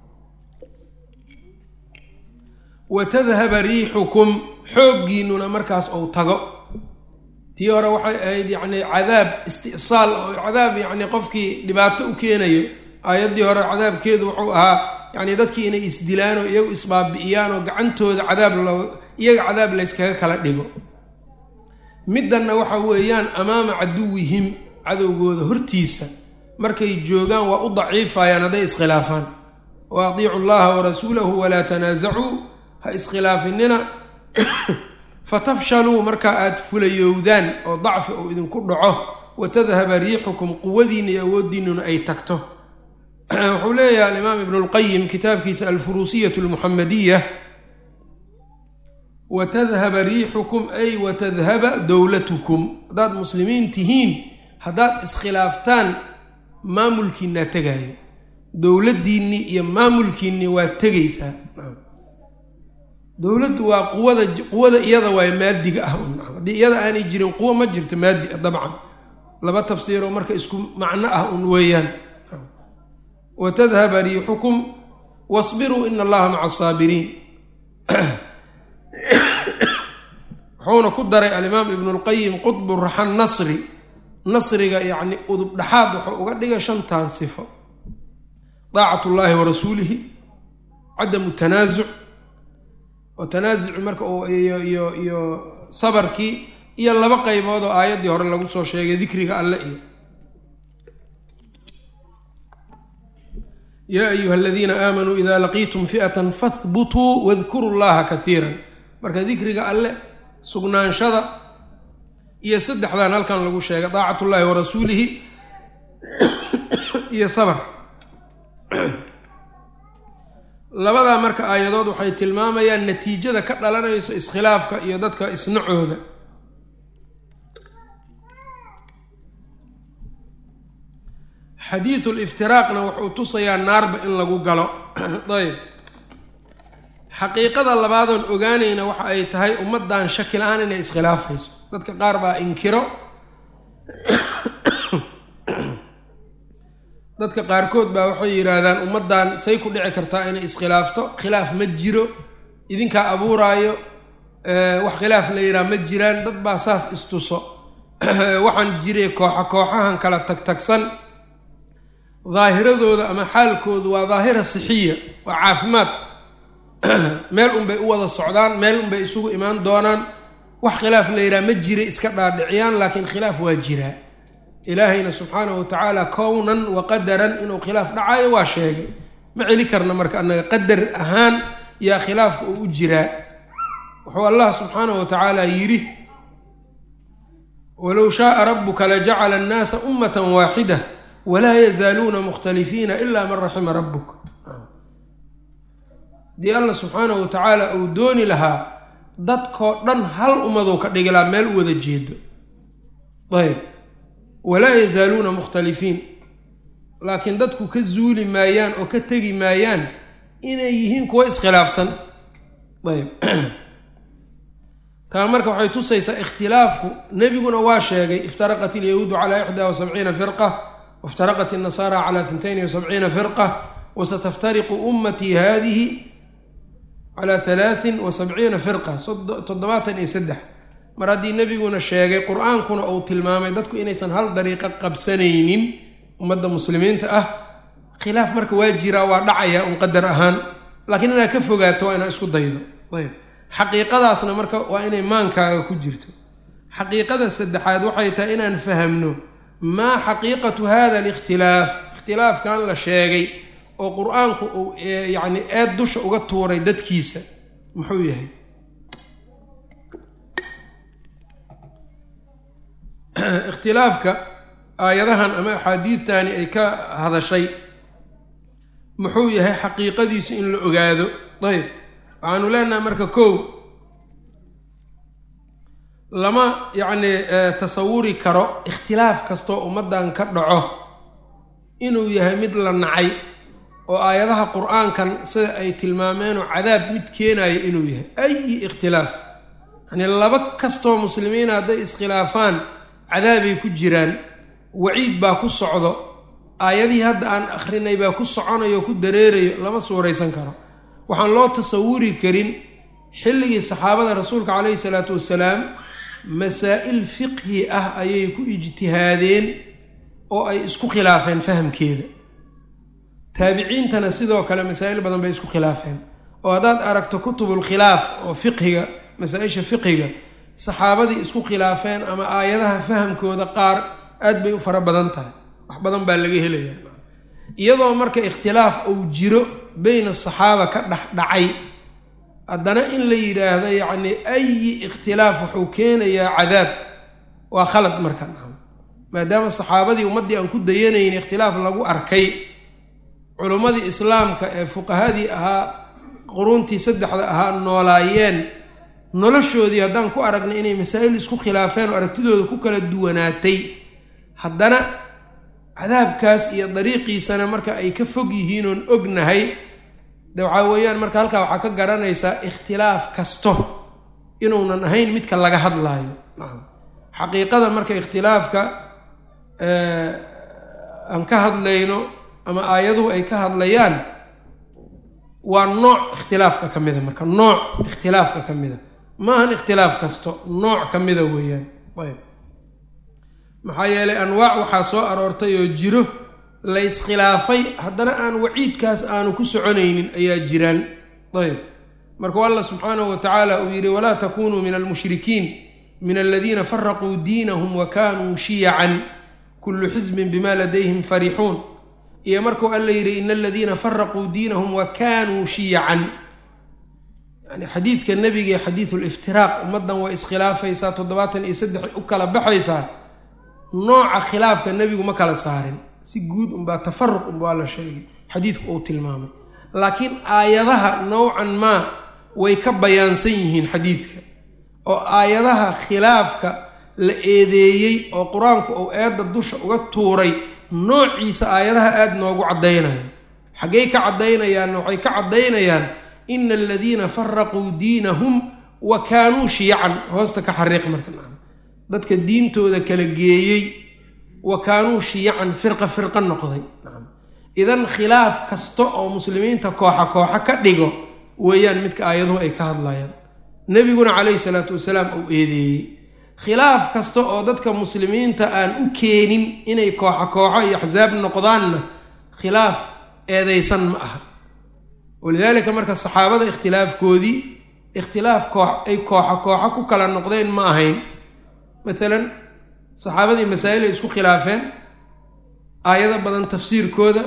wa tadhaba riixukum xooggiinnuna markaas ou tago tii hore waxay ahayd yacnii cadaab isti'saal oo cadaab yacnii qofkii dhibaato u keenayo aayaddii hore cadaabkeedu wuxuu ahaa yacnii dadkii inay isdilaan oo iyagu isbaabi'iyaan oo gacantooda cadaab loo iyaga cadaab layskaga kala dhigo middanna waxa weeyaan amaama caduwihim cadowgooda hortiisa markay joogaan waa u daciifayaan hadday iskhilaafaan wa atiicu llaha warasuulahu walaa tanaasacuu ha iskhilaafinina fatafshaluu markaa aada fulayowdaan oo dacfi uu idinku dhaco wa tadhaba riixukum quwadiinna iyo awooddiinnuna ay tagto wuxuu leeyahay alimaam ibnu lqayim kitaabkiisa alfuruusiyat lmuxamadiya wa tadhaba riixukum ay wa tadhaba dowlatukum haddaad muslimiin tihiin haddaad iskhilaaftaan maamulkiinaa tegaayo dowladdiinnii iyo maamulkiinnii waa tegaysaa dowladdu waa quwada quwada iyada waay maadiga ah haddii iyada aanay jirin quwo ma jirto maadi ah dabcan laba tafsiiroo marka isku macno ah un weeyaan wa tadhaba riixukum wasbiruu ina allaha maca asaabiriin wuxuuna ku daray alimaam ibnu lqayim qudbu raxan nasri nasriga yacni udub dhaxaad wuxuu uga dhigay shantan sifo daacat ullaahi wa rasuulihi cadamu tanaasuc oo tanaasuci marka iyo iyo iyo sabarkii iyo laba qaybood oo aayaddii hore lagu soo sheegay dikriga alle iyo yaa ayuha aladiina aamanuu ida laqiitum fi'atan fahbutuu wadkuru llaha kaiiran marka dikriga alle sugnaanshada iyo saddexdan halkan lagu sheegay daacat ullaahi wa rasuulihi iyo sabr labadaa marka aayadood waxay tilmaamayaan natiijada ka dhalanayso iskhilaafka iyo dadka isnacooda xadiidu liftiraaqna wuxuu tusayaa naarba in lagu galo ayb xaqiiqada labaadoon ogaanayna waxa ay tahay ummaddan shaki la-aan inay iskhilaafayso dadka qaar baa inkiro dadka qaarkood baa waxay yidhaahdaan ummaddan say ku dhici kartaa inay iskhilaafto khilaaf ma jiro idinkaa abuuraayo wax khilaaf la yidhaha ma jiraan dad baa saas istuso waxaan jiray kooxa kooxahan kala tagtagsan daahiradooda ama xaalkoodu waa daahira sixiya waa caafimaad meel unbay u wada socdaan meel unbay isugu imaan doonaan wax khilaaf la yidhaha ma jira iska dhaadhiciyaan laakiin khilaaf waa jiraa ilaahayna subxaanahu wa tacaala kownan wa qadaran inuu khilaaf dhacayo waa sheegay ma celi karna marka annaga qadar ahaan yaa khilaafka uu u jiraa wuxuu allah subxaanahu wa tacaala yidhi walow shaaa rabuka lajacala annaasa ummatan waaxida walaa yazaaluuna mukhtalifiina ila man raxima rabuk haddii allah subxaanahu wa tacaala uu dooni lahaa dadkoo dhan hal ummaduu ka dhigi lahaa meel u wada jeedo ayb walaa yazaaluuna mukhtalifiin laakiin dadku ka zuuli maayaan oo ka tegi maayaan inay yihiin kuwa iskhilaafsan ayb taa marka waxay tusaysaa ikhtilaafku nebiguna waa sheegay iftaraqat ilyahuudu calaa ixdaa wa sabciina firqa waftaraqat innasaara calaa tintayni wa sabciina firqa wasataftariqu ummatii haadihi calaa halaatin wa sabciina firqa toddobaatan iyo saddex mar haddii nebiguna sheegay qur-aankuna uu tilmaamay dadku inaysan hal dariiqo qabsanaynin ummadda muslimiinta ah khilaaf marka waa jiraa waa dhacaya un qadar ahaan laakiin inaad ka fogaato waa inaad isku daydo ayb xaqiiqadaasna marka waa inay maankaaga ku jirto xaqiiqada saddexaad waxay tahay inaan fahamno maa xaqiiqatu hada alikhtilaaf ikhtilaafkan la sheegay oo qur-aanku uu yacni eed dusha uga tuuray dadkiisa muxuu yahay ikhtilaafka aayadahan ama axaadiidtani ay ka hadashay muxuu yahay xaqiiqadiisu in la ogaado ayb waxaanu leenahay marka kow lama yacni tasawuri karo ikhtilaaf kastoo ummaddan ka dhaco inuu yahay mid la nacay oo aayadaha qur-aankan sida ay tilmaameenoo cadaab mid keenayo inuu yahay ayi ikhtilaaf yacni laba kastoo muslimiina hadday iskhilaafaan cadaabay ku jiraan waciid baa ku socdo aayadihii hadda aan akhrinay baa ku soconayo o ku dareerayo lama suuraysan karo waxaan loo tasawuri karin xilligii saxaabada rasuulka calayhi salaatu wasalaam masaa'il fiqhi ah ayay ku ijtihaadeen oo ay isku khilaafeen fahamkeeda taabiciintana sidoo kale masaa'il badan bay isku khilaafeen oo haddaad aragto kutubul khilaaf oo fiqhiga masaa-isha fiqhiga saxaabadii isku khilaafeen ama aayadaha fahamkooda qaar aad bay u fara badan tahay wax badan baa laga helaya iyadoo marka ikhtilaaf uu jiro beyna asaxaaba ka dhex dhacay haddana in la yidhaahdo yacni ayi ikhtilaaf wuxuu keenayaa cadaab waa khalad marka maadaama saxaabadii ummaddii aan ku dayanayn ikhtilaaf lagu arkay culummadii islaamka ee fuqahadii ahaa quruuntii saddexda ahaa noolaayeen noloshoodii haddaan ku aragnay inay masaa'il isku khilaafeen oo aragtidooda ku kala duwanaatay haddana cadaabkaas iyo dariiqiisana marka ay ka fog yihiin oon ognahay de waxaa weeyaan marka halkaa waxaa ka garanaysaa ikhtilaaf kasto inuunan ahayn midka laga hadlaayo xaqiiqada marka ikhtilaafka aan ka hadlayno ama aayaduhu ay ka hadlayaan waa nooc ikhtilaafka ka mida marka nooc ikhtilaafka ka mida ma ahan ikhtilaaf kasto nooc ka mida weeyaan ayb maxaa yeelay anwaac waxaa soo aroortay oo jiro la iskhilaafay haddana aan waciidkaas aanu ku soconaynin ayaa jiraan ayb markuu allah subxaanahu wa tacaala uu yidhi walaa takunuu min almushrikiin min aladiina faraquu diinahum wa kaanuu shiyacan kullu xisbin bima ladayhim farixuun iyo markuu alla yidhi ina aladiina faraquu diinahum wa kaanuu shiyacan yani xadiidka nebiga ee xadiidu liftiraaq ummaddan way iskhilaafaysaa toddobaatan iyo saddex u kala baxaysaa nooca khilaafka nebigu ma kala saarin si guud unbaa tafaruq unbaa la sheegay xadiidku uu tilmaamay laakiin aayadaha nowcan maa way ka bayaansan yihiin xadiidka oo aayadaha khilaafka la eedeeyey oo qur-aanku uu eedda dusha uga tuuray noociisa aayadaha aada noogu caddaynaya xaggay ka caddaynayaanna waxay ka caddaynayaan ina aladiina faraquu diinahum wa kaanuu shiyacan hoosta ka xariiq marka dadka diintooda kala geeyey wa kaanuu shiyacan firqa firqa noqday idan khilaaf kasta oo muslimiinta kooxa kooxa ka dhigo weeyaan midka aayaduhu ay ka hadlayaan nebiguna calayhi salaatu wasalaam uu eedeeyey khilaaf kasta oo dadka muslimiinta aan u keenin inay kooxa kooxo iyo axsaab noqdaanna khilaaf eedaysan ma aha walidaalika marka saxaabada ikhtilaafkoodii ikhtilaaf koox ay kooxa kooxo ku kala noqdeen ma ahayn maalan saxaabadii masaa'il ay isku khilaafeen aayado badan tafsiirkooda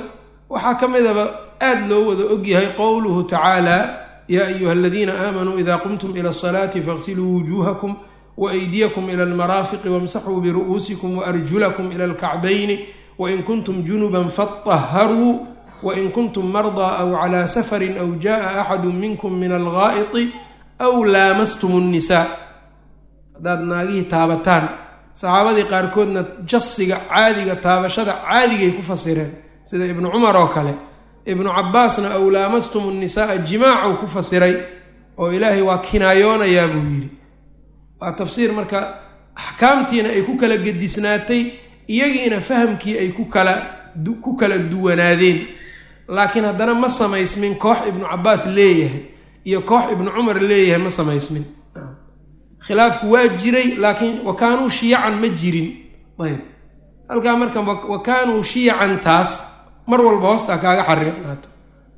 waxaa ka midaba aada loo wada ogyahay qowluhu tacaala yaa ayuha aladiina aamanuu ida qumtum ila asalaati faغsiluu wujuuhakum waaydiyakum ila almaraafiqi wamsaxuu biru'uusikum waarjulakum ila alkacbayni wain kuntum junuban faطaharuu wain kuntum mardaa aw calaa safarin aw jaءa axadu minkum min algaa'iti aw laamastum الnisaa haddaad naagihii taabataan saxaabadii qaarkoodna jasiga caadiga taabashada caadigay ku fasireen sida ibnu cumar oo kale ibnu cabaasna aw laamastum الnisaaa jimaacu ku fasiray oo ilaahay waa kinaayoonayaa buu yidhi waa tafsiir marka axkaamtiina ay ku kala gedisnaatay iyagiina fahamkii ay ku kala ku kala duwanaadeen laakiin haddana ma samaysmin koox ibnu cabaas leeyahay iyo koox ibnu cumar leeyahay ma samaysmin khilaafku waa jiray laakiin wa kaanuu shiyacan ma jirin ayb halkaa marka wa kaanuu shiyacan taas mar walba hoostaa kaaga xariiqnaato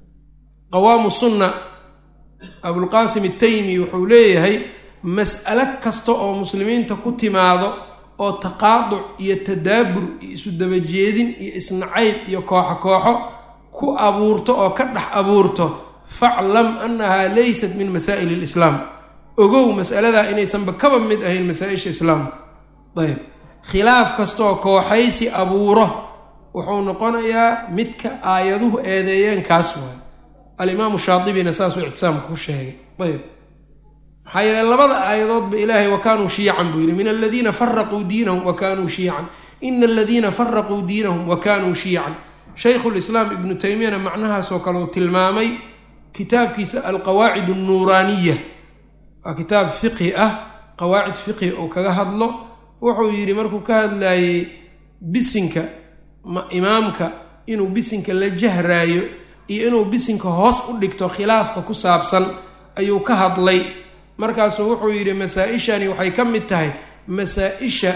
qawaamu sunna abulqaasim ataymi wuxuu leeyahay mas'alo kasta oo muslimiinta ku timaado oo taqaaduc iyo tadaabur iyo isu dabajeedin iyo isnacayb iyo kooxo kooxo ku abuurto oo ka dhex abuurto faclam annahaa laysat min masaa'il alislaam ogow mas'aladaa inaysanba kaba mid ahayn masaa-isha islaamka ayb khilaaf kastaoo kooxaysi abuuro wuxuu noqonayaa midka aayaduhu eedeeyeen kaas waayo alimaamu shaadibina saasuu ictisaamka ku sheegay ayb maxaa yeele labada aayadoodba ilaahay wa kaanuu shiyacan buu yidhi min aladiina faraquu diinahum wa kaanuu shiyacan ina aladiina faraquu diinahum wa kaanuu shiyacan shaykhulislaam ibnu taymiyana macnahaasoo kale uu tilmaamay kitaabkiisa alqawaacid annuuraaniya waa kitaab fiqhi ah qawaacid fiqhi uu kaga hadlo wuxuu yidhi markuu ka hadlaayey bisinka ma imaamka inuu bisinka la jahraayo iyo inuu bisinka hoos u dhigto khilaafka ku saabsan ayuu ka hadlay markaasuu wuxuu yidhi masaa-ishani waxay ka mid tahay masaa-isha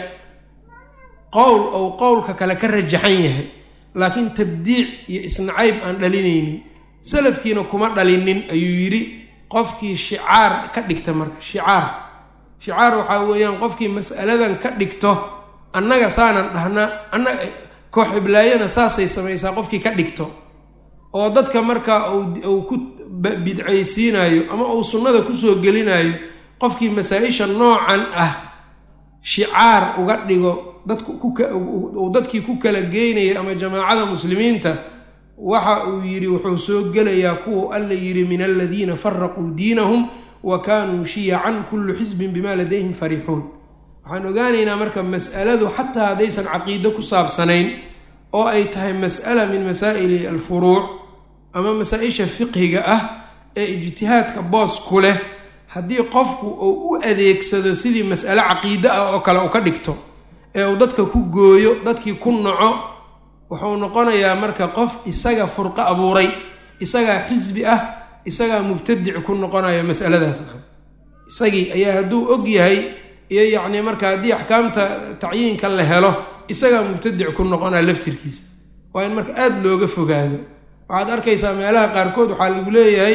qowl ou qowlka kale ka rajaxan yahay laakiin tabdiic iyo isnacayb aan dhalinaynin salafkiina kuma dhalinin ayuu yidhi qofkii shicaar ka dhigta marka shicaar shicaar waxaa weeyaan qofkii mas'aladan ka dhigto annaga saanan dhahnaa anna koox iblaayana saasay samaysaa qofkii ka dhigto oo dadka markaa uu ku bidcaysiinayo ama uu sunnada kusoo gelinayo qofkii masaa-isha noocan ah shicaar uga dhigo dadku uu dadkii ku kala geynaya ama jamaacada muslimiinta waxa uu yidhi wuxuu soo gelayaa kuwa alla yidhi min aladiina faraquu diinahum wa kaanuu shiyacan kullu xisbin bima ladayhim fariixuun waxaan ogaanaynaa marka mas'aladu xataa haddaysan caqiido ku saabsanayn oo ay tahay mas'ala min masaa'ili alfuruuc ama masaa-isha fiqhiga ah ee ijtihaadka boos ku leh haddii qofku uu u adeegsado sidii mas'alo caqiide ah oo kale uu ka dhigto ee uu dadka ku gooyo dadkii ku naco wuxuu noqonayaa marka qof isaga furqo abuuray isagaa xisbi ah isagaa mubtadic ku noqonaya masaladaas isagii ayaa hadduu og yahay iyo yacni marka haddii axkaamta tacyiinka la helo isagaa mubtadic ku noqonaya laftirkiisa waa in marka aada looga fogaado waxaad arkaysaa meelaha qaarkood waxaa lagu leeyahay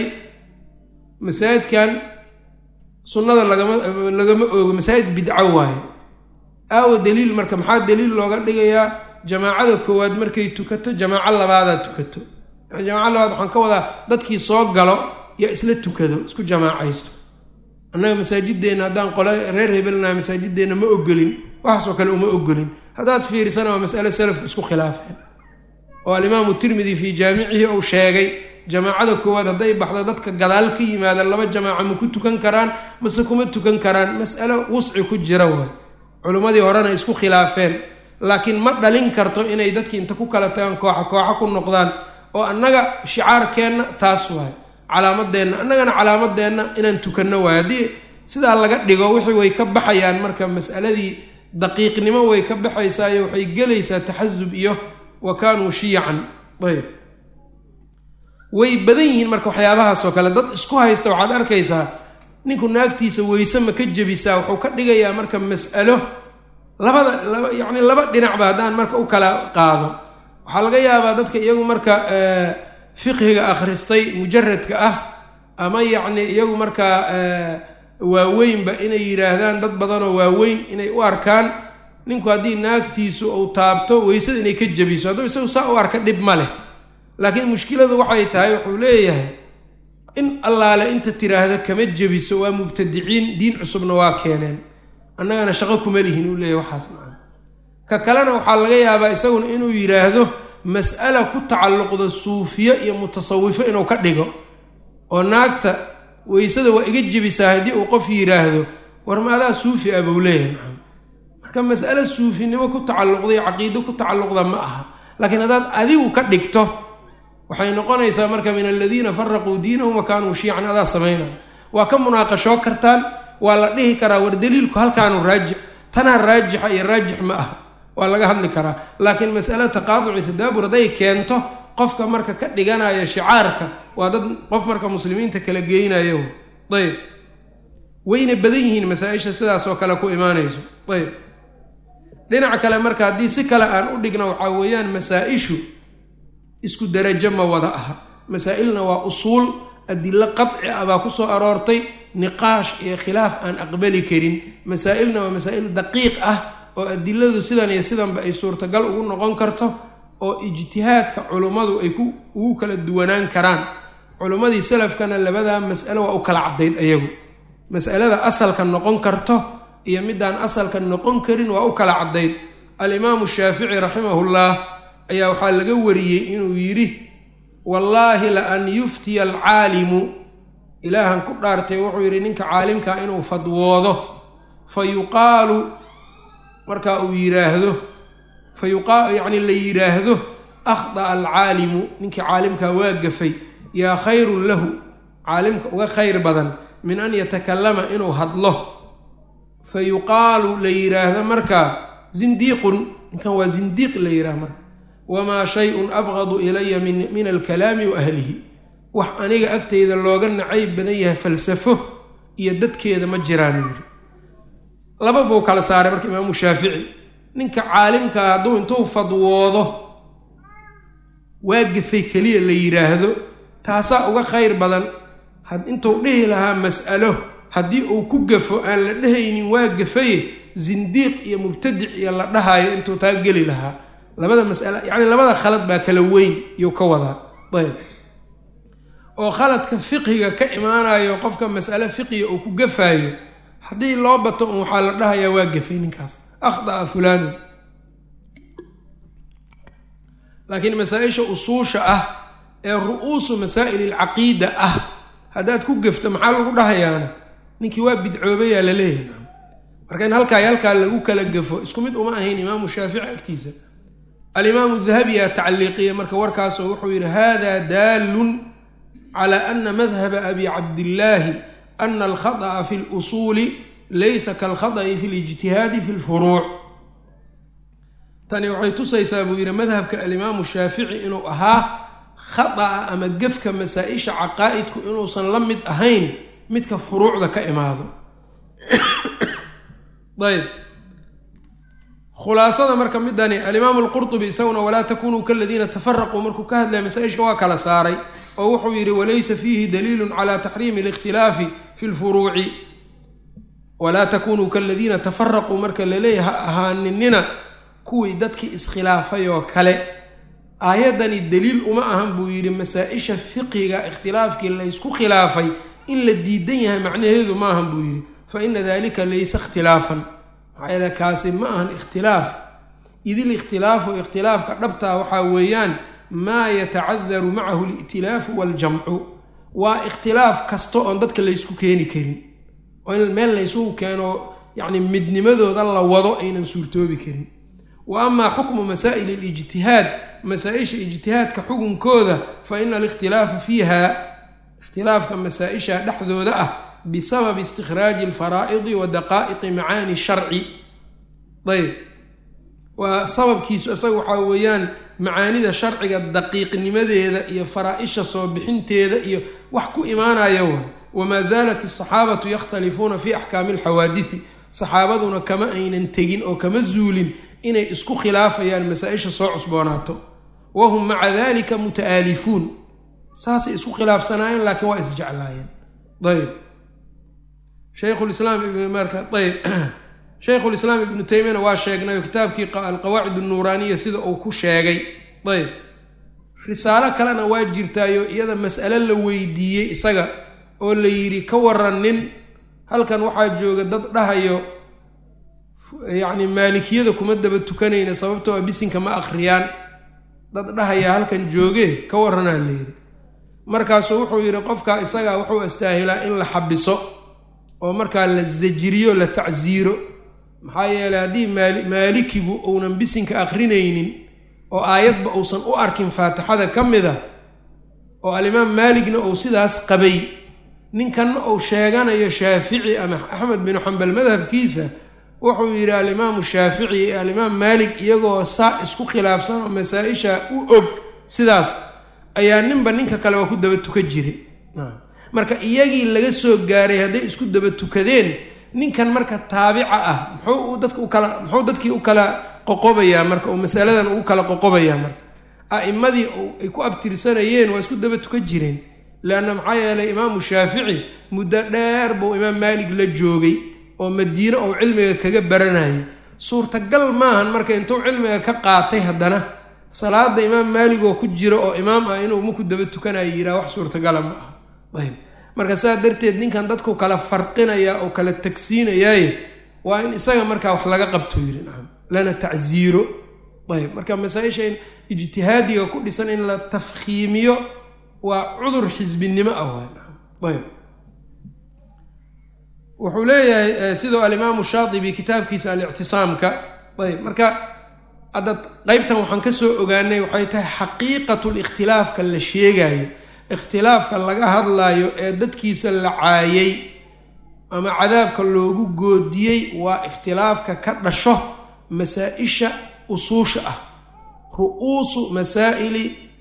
masaajidkan sunnada lagama lagama oogo masaajid bidco waaye aawa daliil marka maxaa daliil looga dhigayaa jamaacada koowaad markay tukato jamaaco labaadaa tukato yani jamaaco labaad waxaan ka wadaa dadkii soo galo yo isla tukado isku jamaacaysto annaga masaajideenna haddaan qole reer hebelnaha masaajideenna ma ogolin waxaasoo kale uma ogolin haddaad fiirisana waa masale salafku isku khilaafeen oo alimaamu tirmidi fii jaamicihi uu sheegay jamaacada koowaad hadday baxdo dadka gadaal ka yimaada laba jamaaca ma ku tukan karaan mase kuma tukan karaan mas'alo wusci ku jira waay culimmadii horena isku khilaafeen laakiin ma dhalin karto inay dadkii inta ku kala tagaan kooxa kooxa ku noqdaan oo annaga shicaarkeenna taas waay calaamadeenna annagana calaamadeenna inaan tukanno waay haddii sidaa laga dhigo wixii way ka baxayaan marka mas'aladii daqiiqnimo way ka baxaysaayo waxay gelaysaa taxasub iyo wa kaanuu shiyacan ayb way badan yihiin marka waxyaabahaasoo kale dad isku haysta waxaad arkaysaa ninku naagtiisa weyse ma ka jebisaa wuxuu ka dhigayaa marka mas'alo labada laba yacni laba dhinacba haddaan marka u kala qaado waxaa laga yaabaa dadka iyagu marka fiqhiga akhristay mujaradka ah ama yacni iyagu markaa waaweynba inay yidhaahdaan dad badanoo waaweyn inay u arkaan ninku haddii naagtiisu uu taabto weysada inay ka jebiso hadduu isagu saa u arka dhib ma leh laakiin mushkiladu waxay tahay wuxuu leeyahay in allaale inta tiraahda kama jebiso waa mubtadiciin diin cusubna waa keeneen annagana shaqo kuma lihin uu leeyahy waxaas macana ka kalena waxaa laga yaabaa isaguna inuu yidhaahdo mas'ala ku tacalluqda suufiye iyo mutasawifo inuu ka dhigo oo naagta weysada waa iga jebisaa haddii uu qof yidhaahdo war ma adaa suufi ah buu leeyahay macana marka mas'ale suufinimo ku tacalluqday caqiido ku tacalluqda ma aha laakiin haddaad adigu ka dhigto waxay noqonaysaa marka min aladiina faraquu diinahum wa kaanuu shiican adaa samaynaya waa ka munaaqashoo kartaan waa la dhihi karaa war daliilku halkaanu raajix tanaa raajixa iyo raajix ma aha waa laga hadli karaa laakiin mas'ale taqaaduci tadaabur hadday keento qofka marka ka dhiganaya shicaarka waa dad qof marka muslimiinta kala geynayo ayb wayna badan yihiin masaa-isha sidaas oo kale ku imaanayso ayb dhinaca kale marka haddii si kale aan u dhigno waxaa weeyaan masaa-ishu isku darajo ma wada aha masaa-ilna waa usuul adilo qadci ah baa ku soo aroortay niqaash iyo khilaaf aan aqbali karin masaa-ilna waa masaa-il daqiiq ah oo adiladu sidan iyo sidanba ay suurtagal ugu noqon karto oo ijtihaadka culummadu ay ku ugu kala duwanaan karaan culummadii salafkana labadaa mas'alo waa u kala caddayn ayagu mas'alada asalka noqon karto iyo midaan asalka noqon karin waa u kala caddayn alimaamu shaafici raximahullah ayaa waxaa laga wariyey inuu yidhi wallaahi la an yuftiya alcaalimu ilaahan ku dhaartay wuxuu yidhi ninka caalimkaa inuu fadwoodo fa yuqaalu marka uu yidhaahdo fa yuqa yacni la yidhaahdo akhda'a alcaalimu ninkii caalimkaa waa gafay yaa khayrun lahu caalimka uga khayr badan min an yatakallama inuu hadlo fa yuqaalu la yidhaahdo markaa zindiiqun ninkan waa zindiiq la yidhaha marka wamaa shay-un abqadu ilaya min alkalaami wa ahlihi wax aniga agteyda looga nacayb badan yahay falsafo iyo dadkeeda ma jiraan yiri laba buu kala saaray marka imaamu shaafici ninka caalimkaa hadduu intuu fadwoodo waa gafay keliya la yidhaahdo taasaa uga khayr badan intuu dhihi lahaa mas'alo haddii uu ku gafo aan la dhehaynin waa gafaye zindiiq iyo mubtadic iyo la dhahayo intuu taa geli lahaa labada mas'alo yacni labada khalad baa kala weyn iyuu ka wadaa ayb oo khaladka fiqhiga ka imaanayo qofka mas'ale fiqiga uu ku gafaayo haddii loo bato un waxaa la dhahayaa waa gafay ninkaas akhda'a fulaanu laakiin masaa-isha usuusha ah ee ru-uusu masaa'il alcaqiida ah haddaad ku gafto maxaa lagu dhahayaana ninkii waa bidcoobayaa la leeyahay marka in halkaa halkaa lagu kala gafo isku mid uma ahayn imaamu shaafici agtiisa alimaamu dahabiyaa tacliiqiya marka warkaasoo wuxuu yidhi hada daallun cala ana madhaba abi cabdillaahi ana alkhada'a fi lusuuli laysa kaalkhada'i fi lijtihaadi fi lfuruuc tani waxay tusaysaa buu yidhi madhabka alimaamu shaafici inuu ahaa khada'a ama gefka masaa-isha caqaa'idku inuusan la mid ahayn midka furuucda ka imaado ayb khulaasada marka midani alimaamu alqurtubi isaguna walaa takunuu kaladiina tafaraquu markuu ka hadlaya masaa-isha waa kala saaray oo wuxuu yidhi walaysa fiihi daliilun cala taxriimi alikhtilaafi fi lfuruuci walaa takunuu kaladiina tafaraquu marka laleeyahay ha ahaaninina kuwii dadkii iskhilaafay oo kale aayaddani daliil uma ahan buu yidhi masaa-isha fiqiga ikhtilaafkii laysku khilaafay in la diidan yahay macnaheedu ma ahan buu yidhi fa ina dalika laysa ikhtilaafan maxaa yeele kaasi ma ahan ikhtilaaf idil ikhtilaafu ikhtilaafka dhabtaa waxaa weeyaan maa yatacadaru macahu ali'tilaafu waaljamcu waa ikhtilaaf kasta oon dadka laysku keeni karin oo in meel laysugu keeno yacni midnimadooda la wado aynan suurtoobi karin wa amaa xukmu masaa'il alijtihaad masaa-isha ijtihaadka xukunkooda fa ina alikhtilaafa fiiha ikhtilaafka masaa-isha dhexdooda ah bisababi istikhraaji alfaraa'idi wa daqaa'iqi macaani sharci ayb waa sababkiisu isaga waxaa weeyaan macaanida sharciga daqiiqnimadeeda iyo faraa-isha soo bixinteeda iyo wax ku imaanaya wa wamaa zaalat asaxaabatu yakhtalifuuna fi axkaami alxawaadidi saxaabaduna kama aynan tegin oo kama zuulin inay isku khilaafayaan masaa-isha soo cusboonaato wahum maca dalika muta'aalifuun saasay isku khilaafsanaayeen laakiin waa isjeclaayeen ayb shaykhulislaam marka ayb shaykhulislaam ibnu taymiyana waa sheegnay oo kitaabkii alqawaacid annuuraaniya sida uu ku sheegay ayb risaalo kalena waa jirtaayo iyada mas'ale la weydiiyey isaga oo la yidhi ka waran nin halkan waxaa jooga dad dhahayo yacni maalikiyada kuma daba tukanayna sababtoo a bisinka ma akhriyaan dad dhahaya halkan jooge ka waranaa la yidhi markaasuu wuxuu yidhi qofkaa isagaa wuxuu astaahilaa in la xabiso oo markaa la sajiriyo la tacsiiro maxaa yeeley haddii maali maalikigu uunan bisinka akrinaynin oo aayadba uusan u arkin faatixada ka mid a oo alimaam maaligna uu sidaas qabay ninkanna uu sheeganayo shaafici ama axmed binu xambal madhabkiisa wuxuu yidhi alimaamu shaafici iyo alimaam maalik iyagoo saa isku khilaafsan oo masaa-isha u og sidaas ayaa ninba ninka kale waa ku daba tuka jiray marka iyagii laga soo gaaray hadday isku daba tukadeen ninkan marka taabica ah muxuu dadka u kala muxuu dadkii u kala qoqobayaa marka oo masaladan ugu kala qoqobayaa marka a'immadii ay ku abtirsanayeen waa isku daba tukan jireen leanna maxaa yeelay imaamu shaafici muddo dheer buu imaam maalik la joogay oo madiine ou cilmiga kaga baranayay suurtagal maahan marka intuu cilmiga ka qaatay haddana salaada imaam maalig oo ku jiro oo imaam ah inuu maku daba tukanayo yidhaha wax suurtagala ma aha ayb marka saa darteed ninkan dadku kala farqinaya oo kala tagsiinayaaye waa in isaga markaa wax laga qabto yidhi nacam lana tacsiiro ayb marka masaa-isha in ijtihaadiga ku dhisan in la tafkhiimiyo waa cudur xisbinimo ah waay nacam ayb wuxuu leeyahay sidoo alimaamu shaatibi kitaabkiisa alictisaamka ayb marka hadda qeybtan waxaan ka soo ogaanay waxay tahay xaqiiqatu likhtilaafka la sheegayo ikhtilaafka laga hadlayo ee dadkiisa la caayay ama cadaabka loogu goodiyey waa ikhtilaafka ka dhasho masaa-isha usuusha ah ru'uusu masaa'ili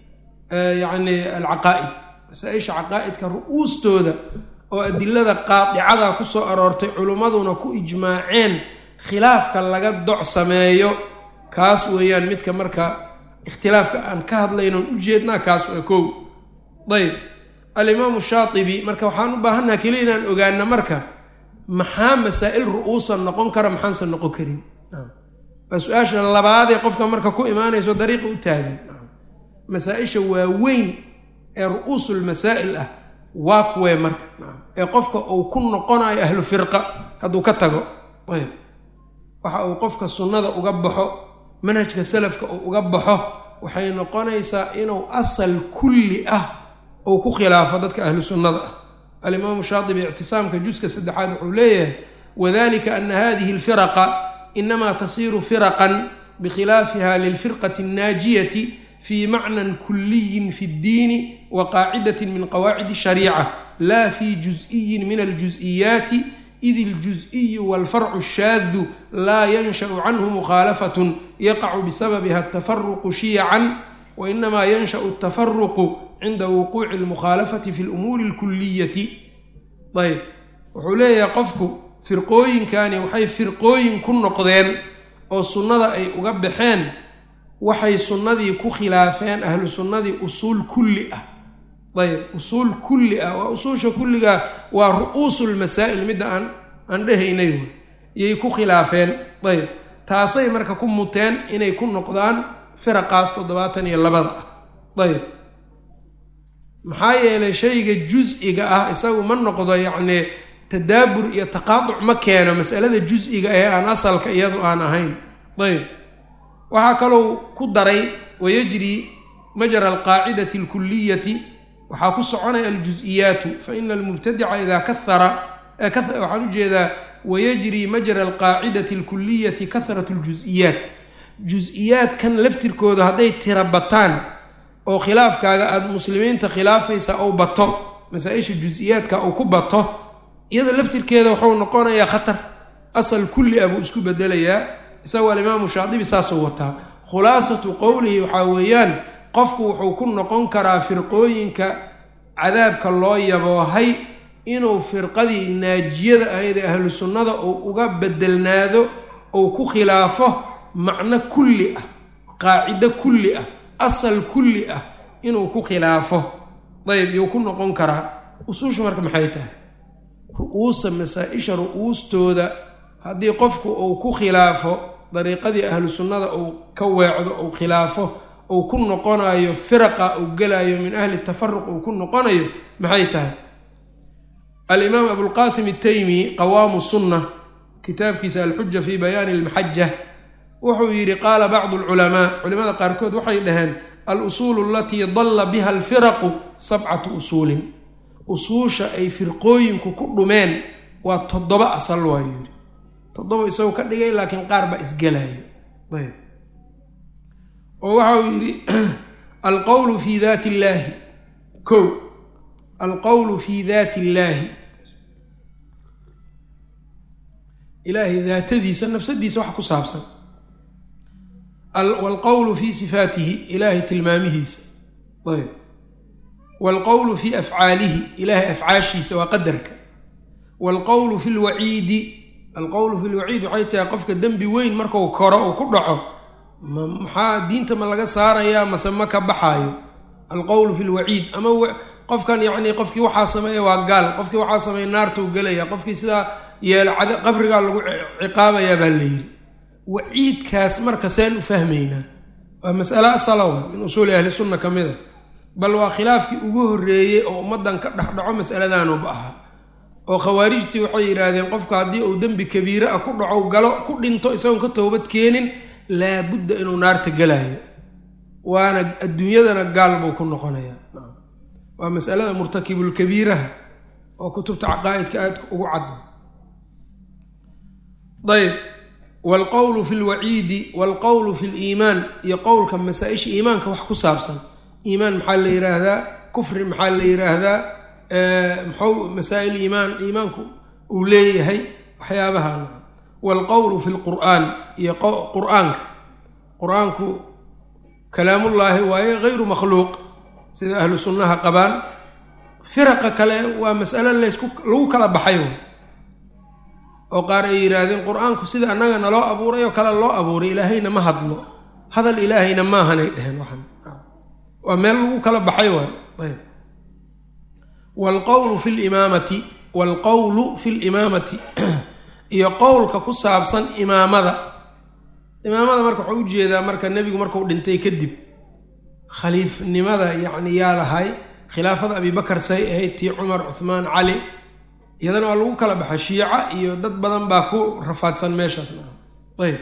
yacni alcaqaa'id masaa-isha caqaa'idka ru'uustooda oo adilada qaadicada ku soo aroortay culimmaduna ku ijmaaceen khilaafka laga doc sameeyo kaas weeyaan midka marka ikhtilaafka aan ka hadlaynoon ujeednaa kaas waa kow ayb alimaamu shaatibi marka waxaan u baahannaha keliya inaan ogaana marka maxaa masaa'il ru'uusan noqon kara maxaanse noqon karin waa su-aasha labaadee qofka marka ku imaanayso dariiqa u taagan masaa-isha waaweyn ee ru'uusulmasaa'il ah waa kuwee marka ee qofka uu ku noqonayo ahlu firqa hadduu ka tago ayb waxa uu qofka sunnada uga baxo manhajka salafka uu uga baxo waxay noqonaysaa inuu asal kulli ah uu ku khilaafo dadka ahlu sunnada ah alimaamu shaatibi ictisaamka juska saddexaad wuxuu leeyahay wadalika ana hadihi alfiraqa inamaa tasiiru firaqan bikhilaafiha lilfirqati annaajiyati fi macnan kuliyin fi ddiini wa qaacidatin min qawaacid shariica la fi juz-iyin min aljuz-iyaati id iljuz-iyu walfarcu shaadu laa yanshau canhu mukhaalafatun yaqacu bisababiha atafaruqu shiyacan wainamaa yanshau atafaruqu cinda wuquuci almukhaalafati fi lumuuri alkuliyati ayb wuxuu leeyahay qofku firqooyinkani waxay firqooyin ku noqdeen oo sunnada ay uga baxeen waxay sunnadii ku khilaafeen ahlu sunnadii usuul kulli ah ayb usuul kulli ah waa usuusha kulliga waa ru'uusulmasaa'il midda aan aan dhehaynay wey iyay ku khilaafeen ayb taasay marka ku muteen inay ku noqdaan firaqaas toddobaatan iyo labada ah ayb maxaa yeelay shayga jus-iga ah isagu ma noqdo yacni tadaabur iyo taqaaduc ma keeno masalada jus-iga ee aan asalka iyadu aan ahayn ayb waxaa kalou ku daray wayajri majra alqaacidati alkuliyati waxaa ku soconaya aljus-iyaatu faina almubtadica idaa kahara waxaan ujeedaa wayajri majra alqaacidati alkuliyati kahratu ljus-iyaat jus-iyaadkan laftirkooda hadday tira bataan oo khilaafkaaga aada muslimiinta khilaafaysa ou bato masaa-isha jus-iyaadka uu ku bato iyada laftirkeeda wuxuu noqonayaa khatar asal kulli ah buu isku bedelayaa isagoo alimaamu shaadibi saasuu wataa khulaasatu qowlihi waxaa weeyaan qofku wuxuu ku noqon karaa firqooyinka cadaabka loo yaboohay inuu firqadii naajiyada ahayd ee ahlu sunnada uu uga bedelnaado ou ku khilaafo macno kulli ah qaacido kulli ah asal kulli ah inuu ku khilaafo dayb yuu ku noqon karaa usuusha marka maxay tahay ru-uusa masaa-isha ru-uustooda haddii qofku uu ku khilaafo dariiqadii ahlu sunnada uu ka weecdo uu khilaafo uu ku noqonayo firaqa uu gelayo min ahli tafaruq uu ku noqonayo maxay tahay alimaam abulqaasim ataymi qawaamu sunna kitaabkiisa alxuja fi bayaani almaxaja wuxuu yidhi qaala bacdu alculamaa culimada qaarkood waxay dhaheen alusuulu alatii dalla biha alfiraqu sabcatu usuulin usuusha ay firqooyinku ku dhumeen waa toddoba asal waayu yidhi toddoba isagoo ka dhigay laakiin qaar baa isgelayo ayb oo waxa uu yidhi alqowlu fi daati illaahi ko alqowlu fi daati illaahi ilaahay daatadiisa nafsadiisa wax ku saabsan waalqowlu fi sifaatihi ilaahay tilmaamihiisa ayb waalqowlu fi afcaalihi ilaahay afcaashiisa waa qadarka waalqowlu fi lwaciidi alqowlu fi lwaciid waxay tahay qofka dembi weyn marku koro uu ku dhaco maxaa diinta ma laga saarayaa mase ma ka baxaayo alqowlu fi lwaciid ama qofkan yacnii qofkii waxaa sameeya waa gaal qofkii waxaa sameeya naartuu gelaya qofkii sidaa yeela qabrigaa lagu ciqaabayaa baa la yidhi waciidkaas marka seen u fahmaynaa waa masale asalowa min usuuli ahli sunna ka mid a bal waa khilaafkii ugu horreeyey oo ummaddan ka dhexdhaco mas'aladanuba ahaa oo khawaarijtii waxay yidhaahdeen qofka haddii uu dembi kabiire ah ku dhaco galo ku dhinto isagoon ka toobad keenin laabudda inuu naarta gelayo waana adduunyadana gaal buu ku noqonayaa waa masalada murtakibulkabiiraha oo kutubta caqaa'idka aad ugu cad ayb waalqowlu fi lwaciidi waalqowlu fi liimaan iyo qowlka masaa-isha iimaanka wax ku saabsan iimaan maxaa la yidhaahdaa kufri maxaa la yidhaahdaa maxuu masaa-il iimaan iimaanku uu leeyahay waxyaabaha waalqowlu fi lqur'aan iyo qur-aanka qur-aanku kalaamullaahi waaye hayru makhluuq sida ahlu sunnaha qabaan firaqa kale waa mas'alo laysku lagu kala baxay oo qaar ay yidhaahdeen qur-aanku sida annaga naloo abuuray oo kale loo abuuray ilaahayna ma hadlo hadal ilaahayna maahanay dheheen waxan waa meel lagu kala baxay waay ayb waalqowlu fi limaamati waalqowlu fi limaamati iyo qowlka ku saabsan imaamada imaamada marka waxau ujeedaa marka nebigu markuu dhintay kadib khaliifnimada yacni yaa lahay khilaafada abibakar say ahayd tii cumar cuhmaan cali iyadana waa lagu kala baxa shiica iyo dad badan baa ku rafaadsan meeshaasna ayb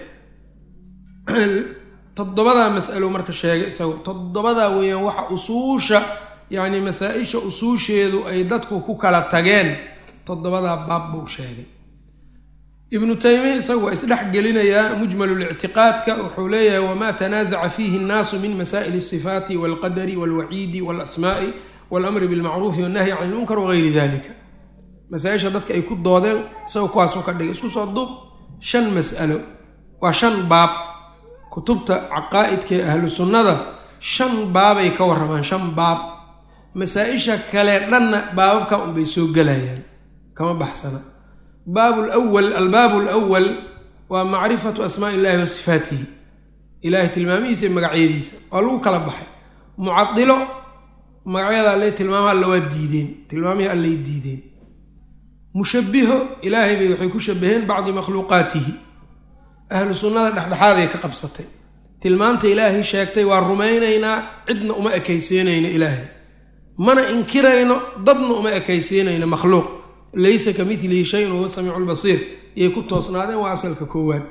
toddobadaa mas'alo marka sheegay isagu toddobadaa weeyaan waxa usuusha yacni masaa-isha usuusheedu ay dadku ku kala tageen toddobadaa baab buu sheegay ibnu taymiya isagu waa isdhex gelinayaa mujmalulictiqaadka wuxuu leeyahay wamaa tanaasaca fiihi nnaasu min masaa'il asifaati walqadari walwaciidi walasmaa'i walamri bilmacruufi wannahyi can ilmunkar wagayri dalika masaa-isha dadka ay ku doodeen isaga kuwaasuu ka dhigay isku soo duub shan mas'alo waa shan baab kutubta caqaa'idka ee ahlu sunnada shan baabay ka warramaan shan baab masaa-isha kale dhanna baababka unbay soo gelayaan kama baxsana baab lwal albaabu alwal waa macrifatu asmaa illahi wa sifaatihi ilaahay tilmaamihiisa iyo magacyadiisa waa lagu kala baxay mucadilo magacyada alle tilmaamaha alla waa diideen tilmaamihii allay diideen mushabiho ilaahay bay waxay ku shabaheen bacdi makhluuqaatihi ahlu sunnada dhexdhexaaday ka qabsatay tilmaanta ilaahay sheegtay waa rumaynaynaa cidna uma ekaysiinayno ilaahay mana inkirayno dadna uma ekaysiinayno makhluuq laysa ka milihi shayun wahuwa samiicu lbasiir iyay ku toosnaadeen waa asalka koowaad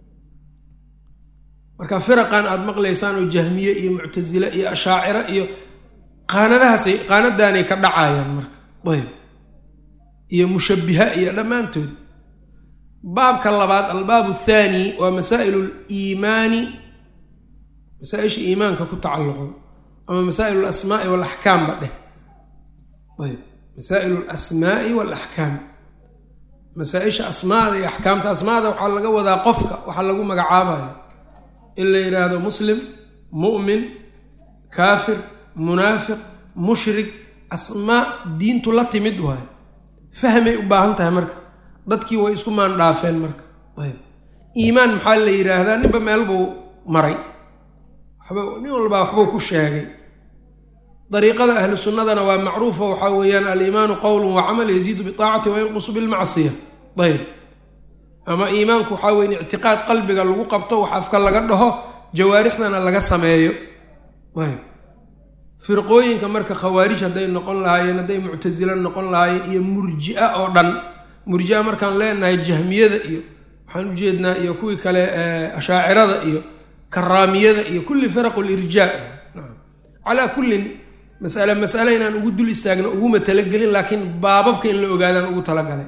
marka firaqan aada maqlaysaan oo jahmiye iyo muctasile iyo ashaaciro iyo qaanadahaasay qaanadaanay ka dhacayaan marka ayb iyo mushabiha iyo dhammaantood baabka labaad albaabu athaani waa masaa'ilu liimaani masaa-isha iimaanka ku tacalluqo ama masaa'ilu alasmaa'i waalaxkaamba dheh ayb masaa'ilu alasmaa'i waalaxkaam masaa-isha asmaada iyo axkaamta asmaada waxaa laga wadaa qofka waxaa lagu magacaabayo in la yidhaahdo muslim mu'min kaafir munaafiq mushrik asmaa diintu la timid waayo fahmay u baahan tahay marka dadkii way isku maandhaafeen marka ayb iimaan maxaa la yidhaahdaa ninba meel buu maray waxba nin walbaa waxbuu ku sheegay dariiqada ahlu sunnadana waa macruufa waxaa weeyaan aliimaanu qowlun wa camal yaziidu biaacati wa yanqusu bilmacsiya ayb ama iimaanku waxaa weyn ictiqaad qalbiga lagu qabto wax afka laga dhaho jawaarixdana laga sameeyo ayb firqooyinka marka khawaarij hadday noqon lahaayeen hadday muctasilo noqon lahaayeen iyo murji-a oo dhan murji-a markaan leenahay jahmiyada iyo waxaan ujeednaa iyo kuwii kale ashaacirada iyo karaamiyada iyo kulli firaqu lirjaa calaa kullin masale masale inaan ugu dul istaagno uguma talagelin laakiin baababka in la ogaadaan ugu talagalay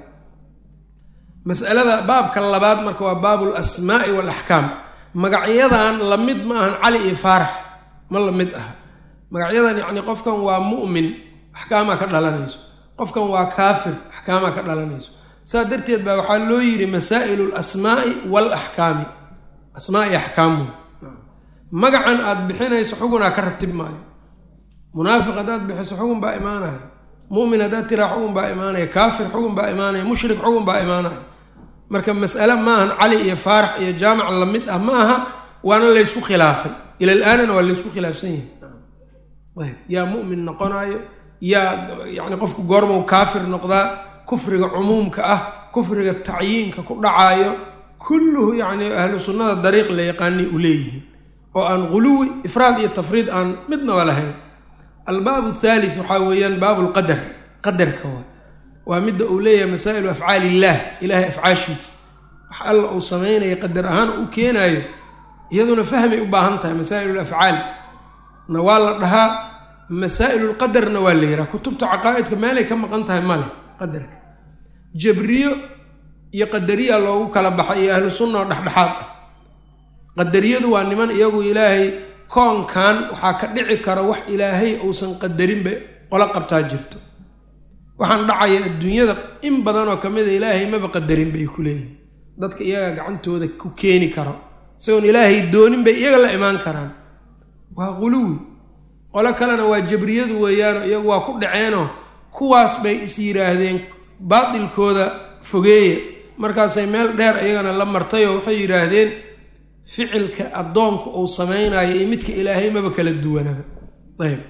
masalada baabka labaad marka waa baabu lasmaai waalaxkaam magacyadan lamid ma ahan cali iyo faarax ma lamid aha magacyadan yacni qofkan waa mu'min axkaamaa ka dhalanayso qofkan waa kaafir axkaamaa ka dhalanayso saas darteed baa waxaa loo yidhi masaa'ilu lasmaai waalaxkaami asmaai axkaamu magacan aada bixinayso xugunaa ka ratib maayo munaafiq haddaad bixiso xugun baa imaanaya mu'min haddaad tiraa xugun baa imaanaya kaafir xugun baa imaanaya mushrik xugun baa imaanaya marka mas'ale maahan cali iyo faarax iyo jaamac lamid ah ma aha waana laysku khilaafay ila l-aanana waa laysku khilaafsan yahay ayb yaa mu'min noqonayo yaa yacni qofku goormow kaafir noqdaa kufriga cumuumka ah kufriga tacyiinka ku dhacaayo kulluhu yacni ahlu sunnada dariiq la yaqaanay u leeyihiin oo aan guluwi ifraad iyo tafriid aan midnaba lahayn albaabu thalith waxaa weeyaan baabu lqadar qadarka waa waa midda uu leeyahay masaa'ilu afcaali illaah ilaahay afcaashiisa wax alla uu sameynaya qadar ahaan u keenaayo iyaduna fahmay u baahan tahay masaa'il lafcaal na waa la dhahaa masaa'il lqadarna waa la yihaha kutubta caqaa'idka meelay ka maqan tahay male qadarka jabriyo iyo qadariya loogu kala baxay iyo ahlu sunna oo dhexdhexaad ah qadariyadu waa niman iyagu ilaahay koonkan waxaa ka dhici kara wax ilaahay uusan qadarinba qola qabtaa jirto waxaan dhacaya adduunyada in badanoo ka mida ilaahay maba qadarin bay ku leeyihin dadka iyaga gacantooda ku keeni karo isagoon ilaahay doonin bay iyaga la imaan karaan waa quluwi qolo kalena waa jabriyadu weeyaanoo iyagu waa ku dhaceenoo kuwaas bay is yidhaahdeen baatilkooda fogeeya markaasay meel dheer iyagana la martayoo waxay yidhaahdeen ficilka addoonku uu samaynayo iyo midka ilaahay maba kala duwanaba ayb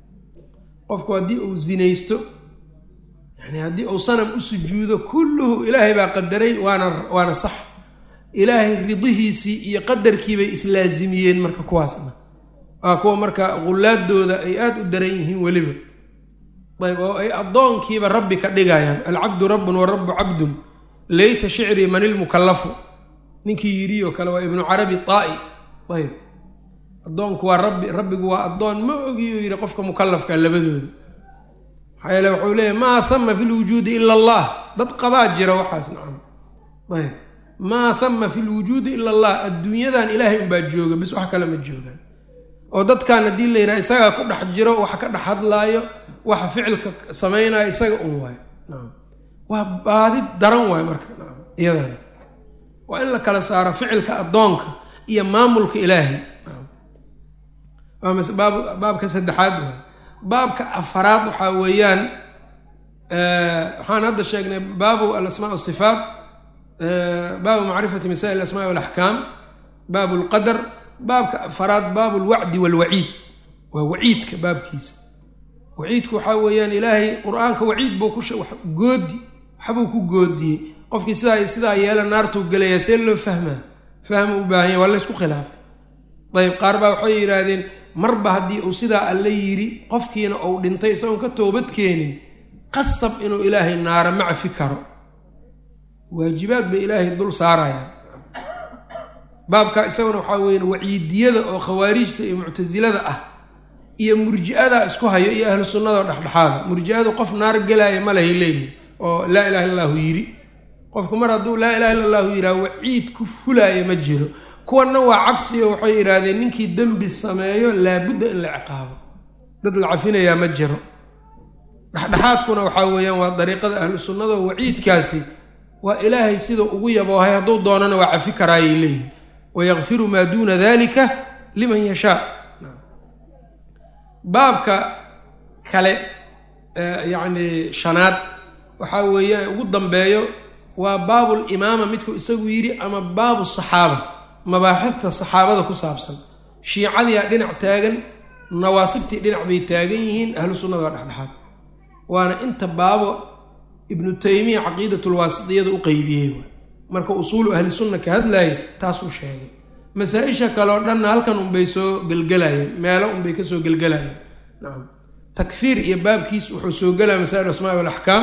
qofku haddii uu zinaysto yani haddii uu sanam u sujuudo kulluhu ilaahay baa qadaray waana waana sax ilaahay ridihiisii iyo qadarkiibay islaasimiyeen marka kuwaasna waa kuwa marka qullaadooda ay aada u daran yihiin weliba ayb oo ay addoonkiiba rabbi ka dhigayaan alcabdu rabbun wa rabbu cabdun layta shicrii man ilmukallafu ninkii yidhi oo kale waa ibnu carabi taa'i ayb addoonku waa rabbi rabbigu waa addoon ma ogiyuu yidhi qofka mukallafka labadooda maxaa yeele wuxuu leeyahy maa hama fi lwujuudi ila allah dad qabaa jira waxaas nacam ayb maa hama fi lwujuudi ila allah adduunyadan ilaahay unbaa jooga bis wax kale ma joogaan oo dadkan haddii la yidhaha isagaa ku dhex jiro waxa ka dhex hadlaayo waxa ficilka samaynayo isaga un waayo nacam waa baadi daran waayo marka nacam iyadan waa in la kala saaro ficilka addoonka iyo maamulka ilaahay waa baab baabka saddexaad waay baabka afaraad waxaa weeyaan waxaan hadda sheegnay baabu alasmaa wasifaat baabu macrifati masaa'il alasmaa walaxkaam baabu lqadar baabka afaraad baabu lwacdi walwaciid waa waciidka baabkiisa waciidku waxaa weeyaan ilaahay qur-aanka waciid buu ku goodi waxbuu ku goodiyey qofkii sidaa sidaa yeela naartuu gelayaa see loo fahmaa fahma u baahanya waa laysku khilaafay ayb qaar baa waxay yidhaahdeen marba haddii uu sidaa alla yidhi qofkiina uu dhintay isagoon ka toobad keenin qasab inuu ilaahay naara macfi karo waajibaad bay ilaahay dul saarayaan baabka isaguna waxaa weya waciidiyada oo khawaarijta iyo muctasilada ah iyo murji-ada isku hayo iyo ahlu sunnada oo dhexdhexaada murji-adu qof naar gelaaya malahay leeyihin oo laa ilaha illa allahu yidhi qofku mar hadduu laa ilaha illa allahu yidhaha waciid ku fulaaya ma jiro kuwanna waa cagsiyo waxay yidhaahdeen ninkii dembi sameeyo laabudda in la ciqaabo dad la cafinayaa ma jiro dhexdhexaadkuna waxaa weeyaan waa dariiqada ahlu sunnada oo waciidkaasi waa ilaahay siduu ugu yaboohay hadduu doonana waa cafi karaayay leeyihin wayakfiru maa duuna dalika liman yashaa baabka kale yacni shanaad waxaa weeyaan ugu dambeeyo waa baabul imaama midku isagu yidhi ama baabu saxaaba mabaaxifta saxaabada ku saabsan shiicadiyaa dhinac taagan nawaasibtii dhinac bay taagan yihiin ahlu sunnada waa dhexdhexaad waana inta baabo ibnu taymiya caqiidatulwaasitiyada u qeybiyey marka usuulu ahli sunna ka hadlaaya taasuu sheegay masaa-isha kale oo dhanna halkan unbay soo gelgelayeen meelo unbay kasoo gelgelayeen nacam takfiir iyo baabkiis wuxuu soo gelaya masaa'il asmaa walaxkaam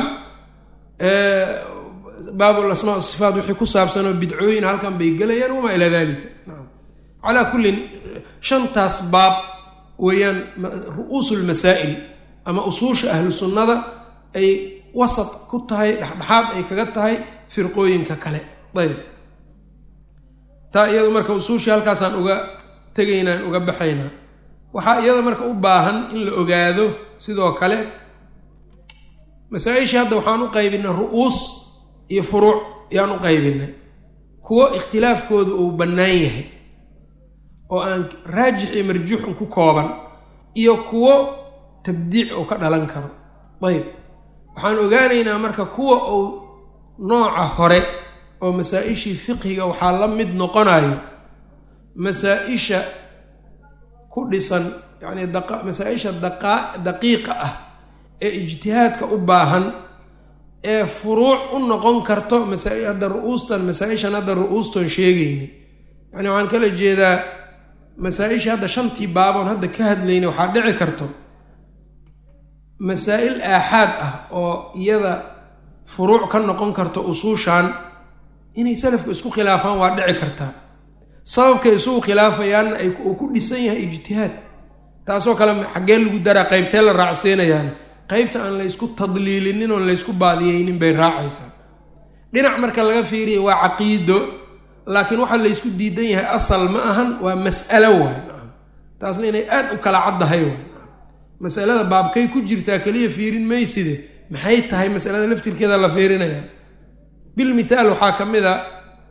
baabul asmaa sifaat wixii ku saabsanoo bidcooyin halkan bay gelayaan wamaa ilaa dalika nacam calaa kullin shantaas baab weeyaan ru-uusu lmasaa'il ama usuusha ahlu sunnada ay wasad ku tahay dhexdhexaad ay kaga tahay firqooyinka kale ayb taa iyada marka usuushii halkaasaan uga tegaynaan uga baxaynaa waxaa iyada marka u baahan in la ogaado sidoo kale masaa-ishii hadda waxaan u qaybinay ru-uus iyo furuuc ayaan u qaybinay kuwo ikhtilaafkooda uu bannaan yahay oo aan raajix iyo marjuuxun ku kooban iyo kuwo tabdiic oo ka dhalan karo ayb waxaan ogaanaynaa marka kuwa uu nooca hore oo masaa-ishii fiqhiga waxaa la mid noqonayo masaa-isha ku dhisan yacni masaa-isha daqiiqa ah ee ijtihaadka u baahan ee furuuc u noqon karto masaa- hadda ru-uustan masaa-ishan hadda ru-uustan sheegayni yani waxaan kala jeedaa masaa-isha hadda shantii baaboon hadda ka hadlayna waxaa dhici karto masaa-il aaxaad ah oo iyada furuuc ka noqon karto usuushan inay salafku isku khilaafaan waa dhici kartaa sababkay isugu khilaafayaanna ay uu ku dhisan yahay ijtihaad taasoo kale xaggee lagu daraa qaybtee la raacsiinayaana qaybta aan laysku tadliilinin oon laysku baadiyeynin bay raacaysaa dhinac marka laga fiiriya waa caqiido laakiin waxaa laysku diidan yahay asal ma ahan waa mas'alo waay taasna inay aad u kala caddahay waay masalada baabkay ku jirtaa keliya fiirin mayside maxay tahay masalada laftirkeeda la fiirinayaa bilmithaal waxaa ka mid a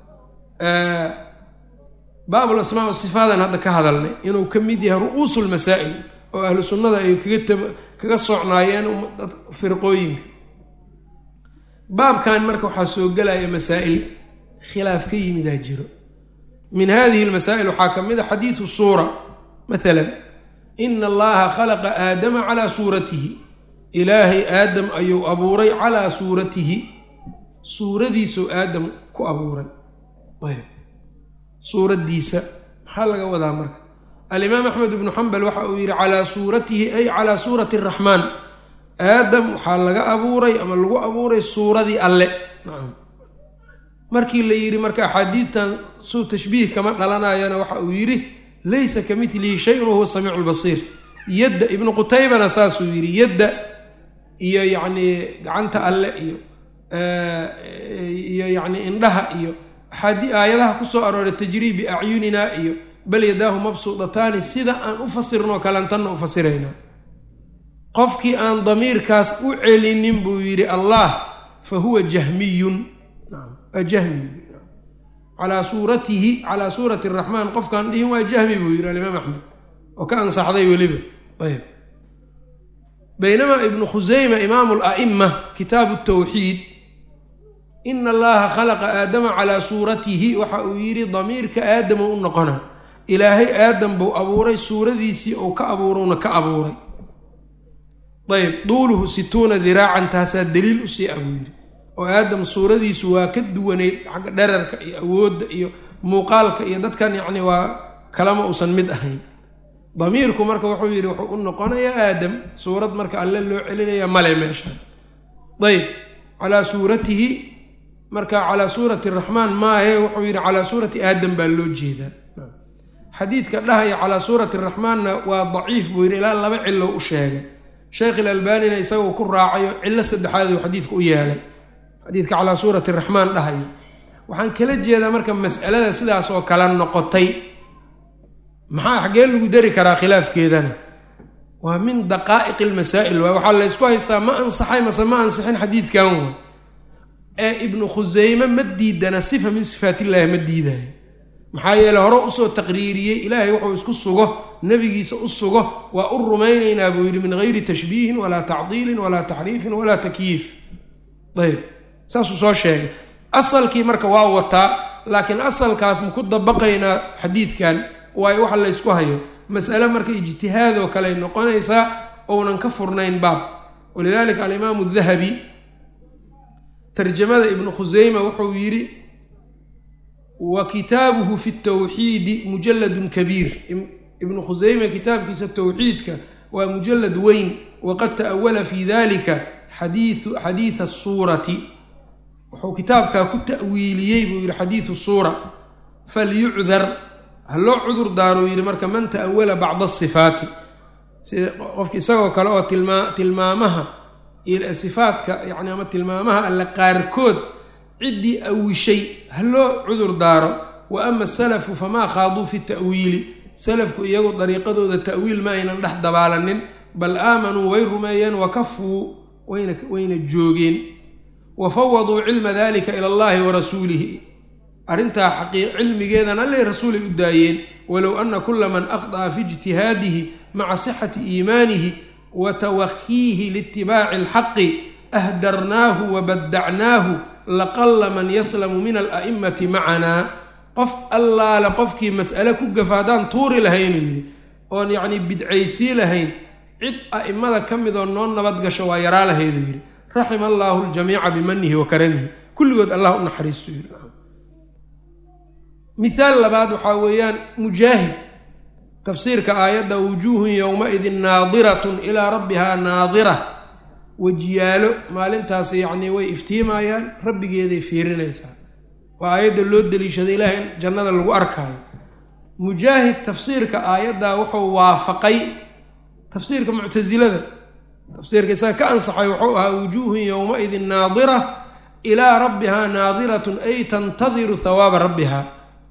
baabul asmaa wa sifaadan hadda ka hadalnay inuu ka mid yahay ru-uusu lmasaa'il oo ahlu sunnada ay kaga kaga socnaayeen firqooyinka baabkan marka waxaa soo gelaya masaa'il khilaaf ka yimidaa jiro min hadihi lmasaa'il waxaa ka mid a xadiidu suura maalan ina allaha khalaqa aadama calaa suuratihi ilaahay aadam ayuu abuuray calaa suuratihi suuradiisuu aadam ku abuuray ayb suuraddiisa maxaa laga wadaa marka alimaam axmed ibnu xambal waxa uu yidhi calaa suuratihi ay calaa suurati araxmaan aadam waxaa laga abuuray ama lagu abuuray suuradii alle nacam markii la yidhi marka axaadiidtan suu tashbiih kama dhalanayana waxa uu yidhi laysa ka milihi shayun wahuwa samiicu lbasiir yadda ibnu qutaybana saasuu yidhi yadda iyo yacnii gacanta alle iyo iyo yacni indhaha iyo axaadi aayadaha ku soo arooray tajrii biacyunina iyo bal yadaahu mabsuudataani sida aan u fasirnoo kalean tanna u fasiraynaa qofkii aan damiirkaas u celinin buu yidhi allah fa huwa jahmiyun jahmi calaa suuratihi calaa suurati araxmaan qofkaan dhihin waa jahmi buu yidhi alimaam axmed oo ka ansaxday weliba ayb baynamaa ibnu khuseyma imaamu la'ima kitaabu tawxiid ina allaha khalaqa aadama calaa suuratihi waxa uu yidhi damiirka aadama u noqona ilaahay aadam buu abuuray suuradiisii ou ka abuurowna ka abuuray ayb duuluhu situuna diraacan taasaa daliil usii a buu yidhi oo aadam suuradiisu waa ka duwanay xagga dherarka iyo awoodda iyo muuqaalka iyo dadkan yacni waa kalama uusan mid ahayn damiirku marka wuxuu yidhi wuxuu u noqonayaa aadam suurad marka alle loo celinaya male meeshaan ayb calaa suuratihi marka calaa suurati araxmaan maahe wuxuu yidhi calaa suurati aadam baa loo jeedaa xadiidka dhahaya calaa suurati araxmaanna waa daciif buu yidhi ilaa laba cilo u sheegay sheekh ilalbaanina isagoo ku raacayo cillo saddexaad uu xadiidka u yeelay xadiidka calaa suurati araxmaan dhahayo waxaan kala jeedaa marka mas'alada sidaas oo kale noqotay maxaa xaggee lagu dari karaa khilaafkeedana waa min daqaa'iqi almasaa'il waay waxaa laysku haystaa ma ansaxay mase ma ansixin xadiidkan way ee ibnu khuseyme ma diidana sifa min sifaatillaahi ma diidayo maxaa yeele hore usoo taqriiriyey ilaahay wuxuu isku sugo nebigiisa u sugo waa u rumaynaynaa buu yidhi min gayri tashbiihin walaa tacdiilin walaa taxriifin walaa takyiif ayb saasuu soo sheegay asalkii marka waa wataa laakiin asalkaas maku dabaqaynaa xadiidkan waayo waxa laysku hayo mas'ale marka ijtihaadoo kaley noqonaysaa ounan ka furnayn baab walidalika alimaamu dahabi tarjamada ibnu khuseyma wuxuu yidhi wa kitaabuhu fi tawxiidi mujalladun kabiir ibnu khuseyme kitaabkiisa towxiidka waa mujalad weyn waqad ta'awala fi dalika xadiiu xadiida suurati wuxuu kitaabkaa ku ta'wiiliyey buu yidhi xadiidu suura falyucdar ha loo cudur daaruu yidhi marka man ta'awala bacda asifaati sida qofki isagoo kale oo tilmaa tilmaamaha sifaadka yani ama tilmaamaha alle qaarkood ciddii awishay ha loo cudur daaro wa ama asalafu famaa khaaduu fi ta'wiili salafku iyagu dariiqadooda ta'wiil ma aynan dhex dabaalanin bal aamanuu way rumeeyeen wa kafuu wayna wayna joogeen wa fawaduu cilma dalika ila allahi wa rasuulihi arrintaa xaqii cilmigeedan allay rasuulay u daayeen walow ana kula man aqda'a fi ijtihaadihi maca sixati iimaanihi wa tawakhiihi liitibaaci alxaqi ahdarnaahu wa baddacnaahu laqalla man yaslamu min ala'imati macanaa qof allaale qofkii mas'ale ku gafa haddaan tuuri lahaynuu yidhi oon yacnii bidcaysii lahayn cid a'immada ka midoo noo nabad gasho waa yaraa lahayduu yidhi raxima allaahu ljamiica bimanihi wa karamihi kulligood allah u naxariistu yidhi mithaal labaad waxaa weeyaan mujaahid tafsiirka aayadda wujuuhun yowma-idin naadiratun ilaa rabbihaa naadira wejiyaalo maalintaas yacnii way iftiimayaan rabbigeeday fiirinaysaa waa aayadda loo deliishaday ilaahay in jannada lagu arkaayo mujaahid tafsiirka aayaddaa wuxuu waafaqay tafsiirka muctasilada tafsiirka isaga ka ansaxay wuxuu ahaa wujuuhun yowma-idin naadira ilaa rabbihaa naadiratun ay tantadiru hawaaba rabbihaa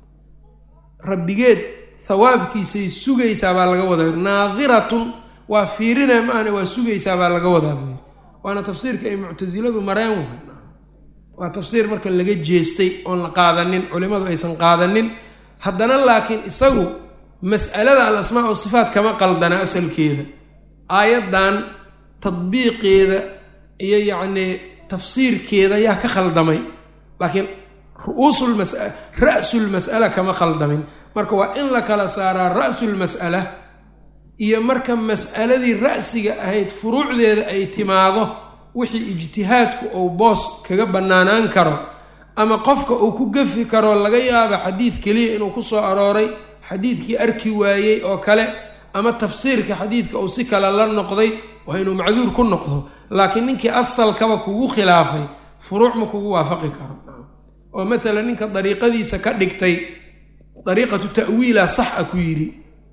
rabbigeed hawaabkiisay sugaysaa baa laga wadaa naadiratun waa fiirinaya ma ahne waa sugaysaa baa laga wadaa buyi waana tafsiirka ay muctasiladu mareen wahay waa tafsiir marka laga jeestay oon la qaadanin culimmadu aysan qaadanin haddana laakiin isagu mas'alada al asmaa o sifaat kama qaldana asalkeeda aayaddan tadbiiqeeda iyo yacnii tafsiirkeeda yaa ka khaldamay laakiin ru'uusulmas ra'sulmas'ala kama khaldamin marka waa in la kala saaraa ra'sulmas'ala iyo marka mas'aladii ra'siga ahayd furuucdeeda ay timaado wixii ijtihaadku uu boos kaga bannaanaan karo ama qofka uu ku gafi karo laga yaaba xadiid keliya inuu ku soo arooray xadiidkii arki waayey oo kale ama tafsiirka xadiidka uu si kale la noqday waa inuu macduur ku noqdo laakiin ninkii asalkaba kugu khilaafay furuuc ma kugu waafaqi karo oo maalan ninka dariiqadiisa ka dhigtay dariiqatu ta'wiila sax a ku yidhi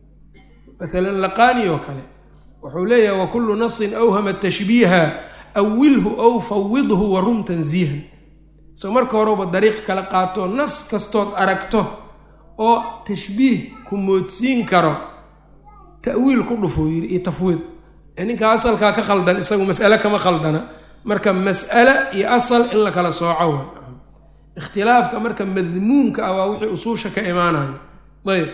maalan laqaani oo kale wuxuu leeyahay wa kullu nasin awhama tashbiiha awilhu ow fawidhu wa rum tansiihan so marka horeba dariiq kala qaato nas kastood aragto oo tashbiih ku moodsiin karo ta'wiil ku dhufuu yidhi iyo tafwiid ninkaa asalkaa ka khaldan isagu mas'ale kama khaldana marka mas'ale iyo asal in la kala sooco wa ikhtilaafka marka madmuumka ah waa wixii usuusha ka imaanayo ayb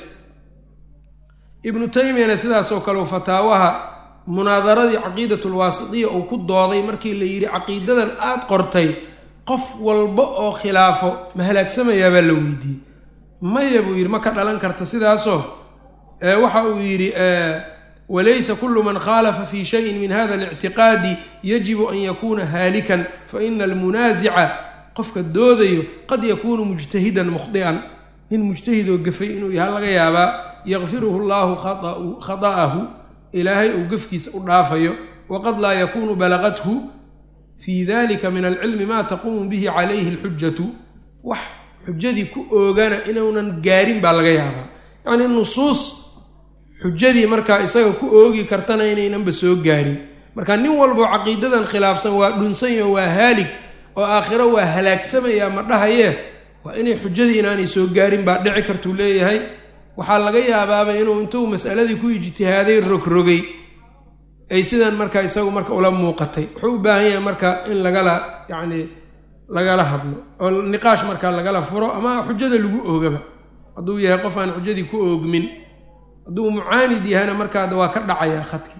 ibnu taymiyana sidaasoo kale fataawaha munaadaradii caqiidatulwaasitiya uu ku dooday markii la yidhi caqiidadan aad qortay qof walba oo khilaafo ma halaagsamayaa baa la weydiiyey maya buu yidhi ma ka dhalan karta sidaasoo waxa uu yidhi walaysa kulu man khaalafa fi shayin min hada alictiqaadi yajibu an yakuuna haalikan faina almunaasica qofka doodayo qad yakuunu mujtahidan mukhdi'an nin mujtahidoo gafay inuu yaha laga yaabaa yakfiruhu llahu khata'ahu ilaahay uu gafkiisa u dhaafayo waqad laa yakuunu balaqathu fii dalika min alcilmi maa taquumu bihi calayhi alxujatu wax xujadii ku oogana inuunan gaarin baa laga yaabaa yacnii nusuus xujadii markaa isaga ku oogi kartana inaynanba soo gaarin marka nin walboo caqiidadan khilaafsan waa dhunsanyo waa haalig oo aakhiro waa halaagsamayaa ma dhahayee waa inay xujadii inaanay soo gaarin baa dhici kartuu leeyahay waxaa laga yaabaaba inuu intuu mas'aladii ku ijtihaaday rogrogay ay sidan marka isagu marka ula muuqatay wuxuu u baahan yahay marka in lagala yacnii lagala hadlo oo niqaash markaa lagala furo ama xujada lagu oogaba hadduu yahay qof aan xujadii ku oogmin hadduu mucaanid yahayna markaada waa ka dhacayaa khadki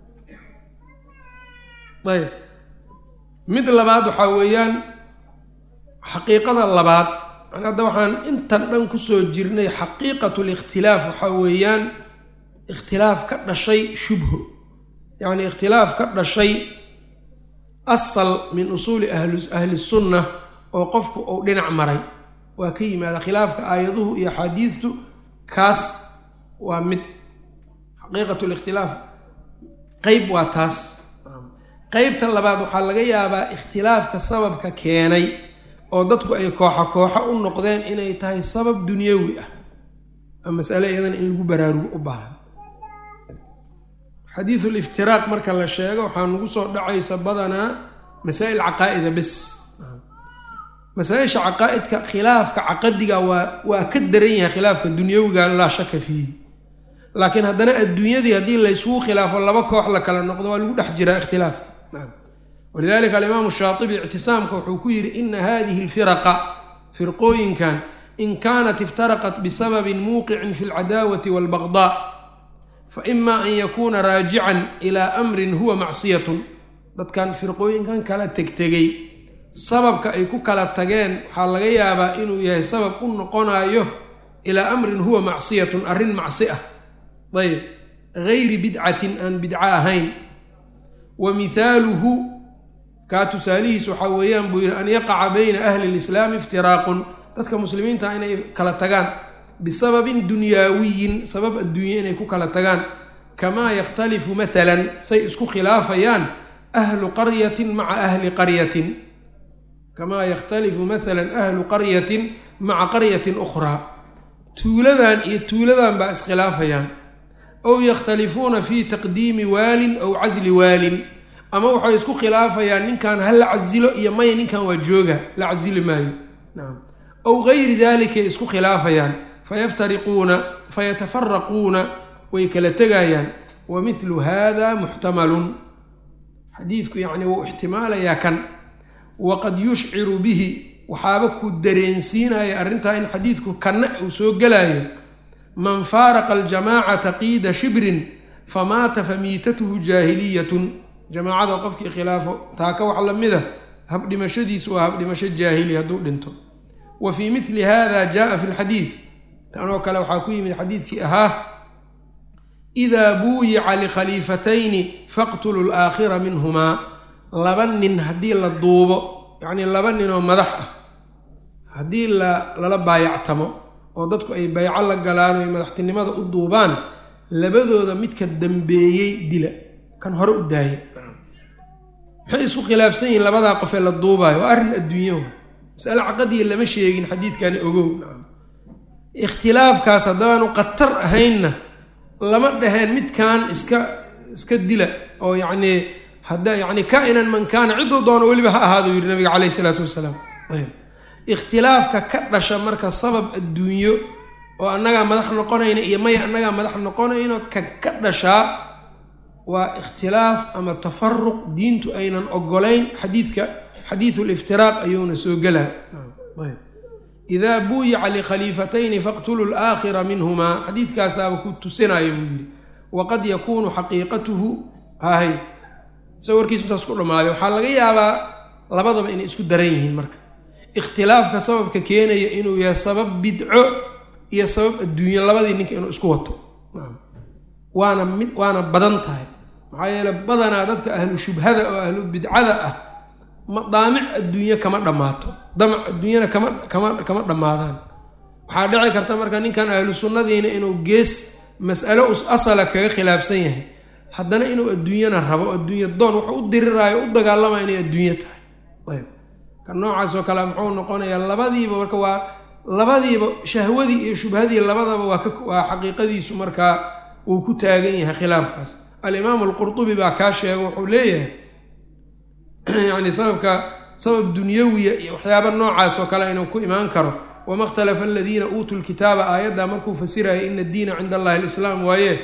ayb mid labaad waxaa weeyaan xaqiiqada labaad yani hadda waxaan intan dhan kusoo jirnay xaqiiqatu likhtilaaf waxaa weeyaan ikhtilaaf ka dhashay shubho yacni ikhtilaaf ka dhashay asal min usuuli ahli sunna oo qofku uu dhinac maray waa ka yimaada khilaafka aayaduhu iyo axaadiidtu kaas waa mid xaqiiqat likhtilaaf qeyb waa taas qeybta labaad waxaa laga yaabaa ikhtilaafka sababka keenay oo dadku ay kooxa kooxo u noqdeen inay tahay sabab dunyawi ah a masale iyadan in lagu baraarugo u baahan xadiidu liftiraaq marka la sheego waxaa nagu soo dhacaysa badanaa masaa'il caqaa'ida bes masaa-isha caqaa'idka khilaafka caqadiga waa waa ka daran yahay khilaafka dunyawiga laa shaka fiihi laakiin haddana adduunyadii haddii laysugu khilaafo laba koox la kala noqdo waa lagu dhex jiraa ikhtilaafka walidalika alimaamu shaatibi ictisaamka wuxuu ku yidhi ina hadihi alfiraqa firqooyinkan in kaanat iftaraqat bisababin muuqicin fi alcadaawati walbaqdaa fa ima an yakuuna raajican ilaa amrin huwa macsiyatun dadkan firqooyinkan kala tegtegay sababka ay ku kala tageen waxaa laga yaabaa inuu yahay sabab u noqonayo ilaa amrin huwa macsiyatun arrin macsi ah ayb gayri bidcatin aan bidco ahayn wa mihaaluhu kaa tusaalihiis waxaa weeyaan buu yidhi an yaqaca bayna ahli lislaami iftiraaqun dadka muslimiinta inay kala tagaan bisababin dunyaawiyin sabab adduunye inay ku kala tagaan kamaa yakhtalifu maalan say isku khilaafayaan ahlu qaryatin maca ahli qaryatin kamaa yakhtalifu maalan ahlu qaryatin maca qaryatin ukhraa tuuladan iyo tuuladan baa iskhilaafayaan ow yakhtalifuuna fi taqdiimi waalin ow casli waalin ama waxay isku khilaafayaan ninkan ha la casilo iyo maya ninkan waa jooga la casili maayo nacam ow gayri dalikay isku khilaafayaan fayaftariquuna fayatafaraquuna way kala tegayaan wa mithlu hada muxtamalun xadiidku yacni wuu ixtimaalayaa kan waqad yushciru bihi waxaaba ku dareensiinaya arrintaa in xadiidku kanna uu soo gelayo man faaraqa aljamaacata qiida shibrin famaata famiitatuhu jaahiliyatun jamaacada qofkii khilaafo taaka wax lamida habdhimashadiisu waa habdhimasho jaahili hadduu dhinto wa fii mili hada jaaa fi lxadiid tanoo kale waxaa ku yimid xadiidkii ahaa idaa buuyica likhaliifatayni faqtulu laakhira minhumaa laba nin haddii la duubo yacnii laba ninoo madax ah haddii la lala baayactamo oo dadku ay bayco la galaan o ay madaxtinimada u duubaan labadooda midka dambeeyey dila kan hore u daaya maxay isku khilaafsan yihiin labadaa qofee la duubaayo waa arrin adduunyahu masale caqadiya lama sheegin xadiidkani ogow ikhtilaafkaas haddaanu khatar ahaynna lama dhaheen midkan iska iska dila oo yacnii hadda yacni kaa-inan man kaana cidduu doono weliba ha ahaadu yidhi nabiga caleyhi isalaatu wasalaam ikhtilaafka ka dhasha marka sabab adduunyo oo annagaa madax noqonayna iyo maya annagaa madax noqonayno ka ka dhashaa waa ikhtilaaf ama tafaruq diintu aynan ogolayn xadiidka xadiidu liftiraaq ayuuna soo gelaa idaa buuyica likhaliifatayni faqtuluu laakhira minhumaa xadiidkaasaaba ku tusinayo buu yidhi waqad yakuunu xaqiiqatuhu hahay sa warkiisu intaas ku dhammaaday waxaa laga yaabaa labadaba inay isku daran yihiin marka ikhtilaafka sababka keenaya inuu yahay sabab bidco iyo sabab adduunyo labadii ninka inuu isku wato waana mid waana badan tahay maxaa yeele badanaa dadka ahlu shubhada oo ahlu bidcada ah madaamic adduunye kama dhammaato damac adduunyana kama kama kama dhammaadaan waxaa dhici karta marka ninkan ahlu sunnadiina inuu gees mas'alo us asala kaga khilaafsan yahay haddana inuu adduunyana rabo adduunya doon wuxuu u diriraayo u dagaalamaya inay adduunyo tahay ayb ka noocaas oo kale muxuu noqonayaa labadiiba marka waa labadiiba shahwadii iyo shubhadii labadaba waa ka waa xaqiiqadiisu markaa uu ku taagan yahay khilaafkaas alimaamu alqurtubi baa kaa sheega wuxuu leeyahay yacni sababka sabab dunyawiya iyo waxyaaba noocaas oo kale inuu ku imaan karo wama ikhtalafa aladiina uutuu lkitaaba aayaddaa markuu fasiraya ina addiina cinda allahi alislaam waaye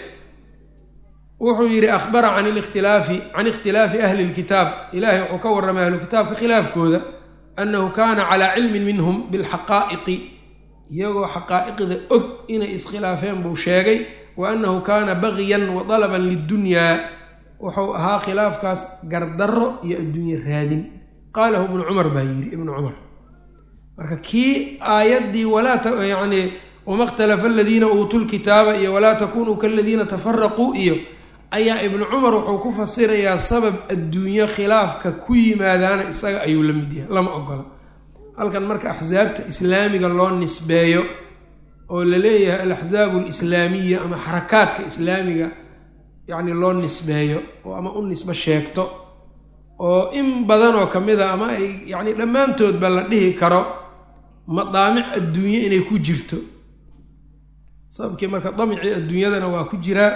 wuxuu yidhi ahbara can likhtilaafi can ikhtilaafi ahli lkitaab ilaahay wuxuu ka warramay ahlu kitaabka khilaafkooda annahu kaana calaa cilmin minhum bilxaqaa'iqi iyagoo xaqaa'iqda og inay iskhilaafeen buu sheegay wa annahu kaana bagyan wa dalaban lidunyaa wuxuu ahaa khilaafkaas gardarro iyo adduunye raadin qaalahu ibnu cumar baa yidhi ibnu cumar marka kii aayaddii walaa yacni wama ikhtalafa aladiina uutuu lkitaaba iyo walaa takunuu kaladiina tafaraquu iyo ayaa ibnu cumar wuxuu ku fasirayaa sabab adduunyo khilaafka ku yimaadaana isaga ayuu la mid yahay lama ogola halkan marka axsaabta islaamiga loo nisbeeyo oo la leeyahay alaxsaabu alislaamiya ama xarakaadka islaamiga yacni loo nisbeeyo oo ama u nisbo sheegto oo in badan oo ka mid a ama ay yacni dhammaantoodba la dhihi karo madaamic adduunye inay ku jirto sababkii marka damicii adduunyadana waa ku jiraa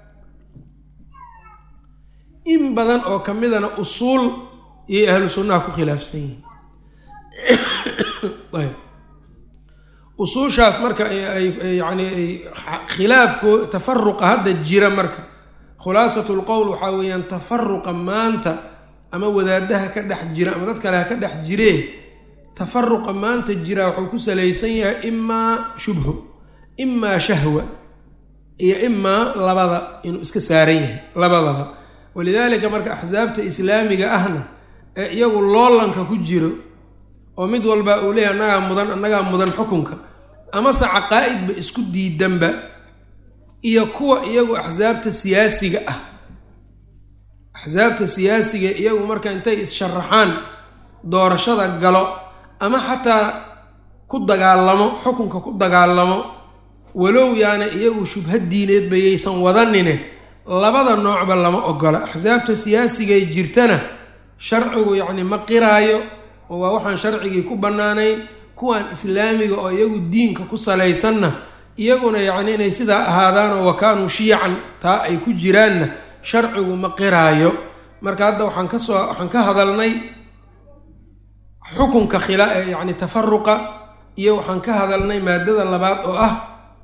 in badan oo ka midana usuul iyo ahlu sunnaha ku khilaafsan yihiin ayb usuushaas marka ay yacni ay khilaafko tafaruqa hadda jira marka khulaasatu lqowl waxaa weeyaan tafaruqa maanta ama wadaadaha ka dhex jira ama dad kale ha ka dhex jiree tafaruqa maanta jira wuxuu ku salaysan yahay imaa shubho imaa shahwa iyo imaa labada inuu iska saaran yahay labadaba walidaalika marka axsaabta islaamiga ahna ee iyagu loolanka ku jiro oo mid walba uu leeyahy annagaa mudan annagaa mudan xukunka amase caqaa'idba isku diidanba iyo kuwa iyagu axsaabta siyaasiga ah axsaabta siyaasiga iyagu marka intay is-sharaxaan doorashada galo ama xataa ku dagaalamo xukunka ku dagaalamo walow yaana iyagu shubha diineed bayaysan wadanine labada noocba lama ogola axsaabta siyaasigay jirtana sharcigu yacni ma qiraayo oo waa waxaan sharcigii ku bannaanayn kuwan islaamiga oo iyagu diinka ku salaysanna iyaguna yacni inay sidaa ahaadaan oo wakaanuu shiican taa ay ku jiraanna sharcigu ma qiraayo marka hadda waxaan ka soo waxaan ka hadalnay xukunka khila yacni tafaruqa iyo waxaan ka hadalnay maadada labaad oo ah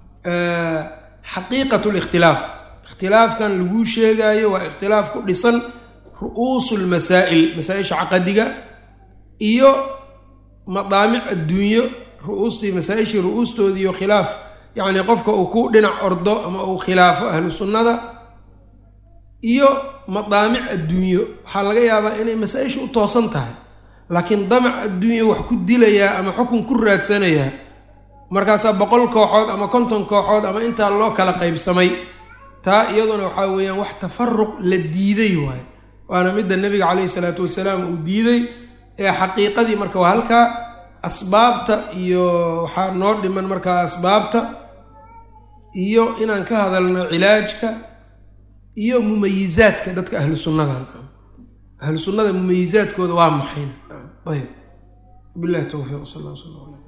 xaqiiqat likhtilaaf ikhtilaafkan laguu sheegaayo waa ikhtilaaf ku dhisan ru'uusu lmasaa'il masaa-isha caqadiga iyo madaamic adduunyo ru'uustii masaa-ishii ru'uustoodiiyo khilaaf yacni qofka uu ku dhinac ordo ama uu khilaafo ahlu sunnada iyo madaamic adduunyo waxaa laga yaabaa inay masaa-isha u toosan tahay laakiin damac adduunyo wax ku dilayaa ama xukun ku raadsanayaa markaasaa boqol kooxood ama konton kooxood ama intaa loo kala qaybsamay taa iyaduna waxaa weeyaan wax tafaruq la diiday waayo waana midda nebiga caleyhi salaatu wasalaam uu diiday ee xaqiiqadii marka waa halkaa asbaabta iyo waxaa noo dhiman markaa asbaabta iyo inaan ka hadalno cilaajka iyo mumayizaadka dadka ahlu sunnadan ahlu sunnada mumayizaadkooda waa maxayn ayb bilahi towfiiq sal lla sl ala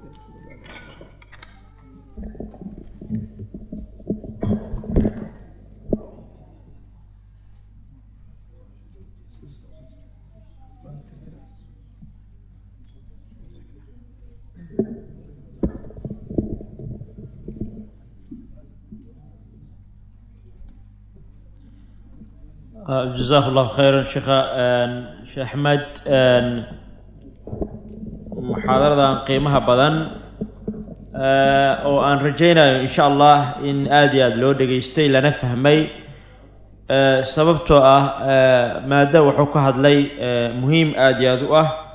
jazaak allahu khayran sheekha sheekh axmed muxaadaradan qiimaha badan oo aan rajaynayo insha allah in aada iyo aada loo dhegaystay lana fahmay sababtoo ah maada wuxuu ka hadlay muhiim aada iyo aada u ah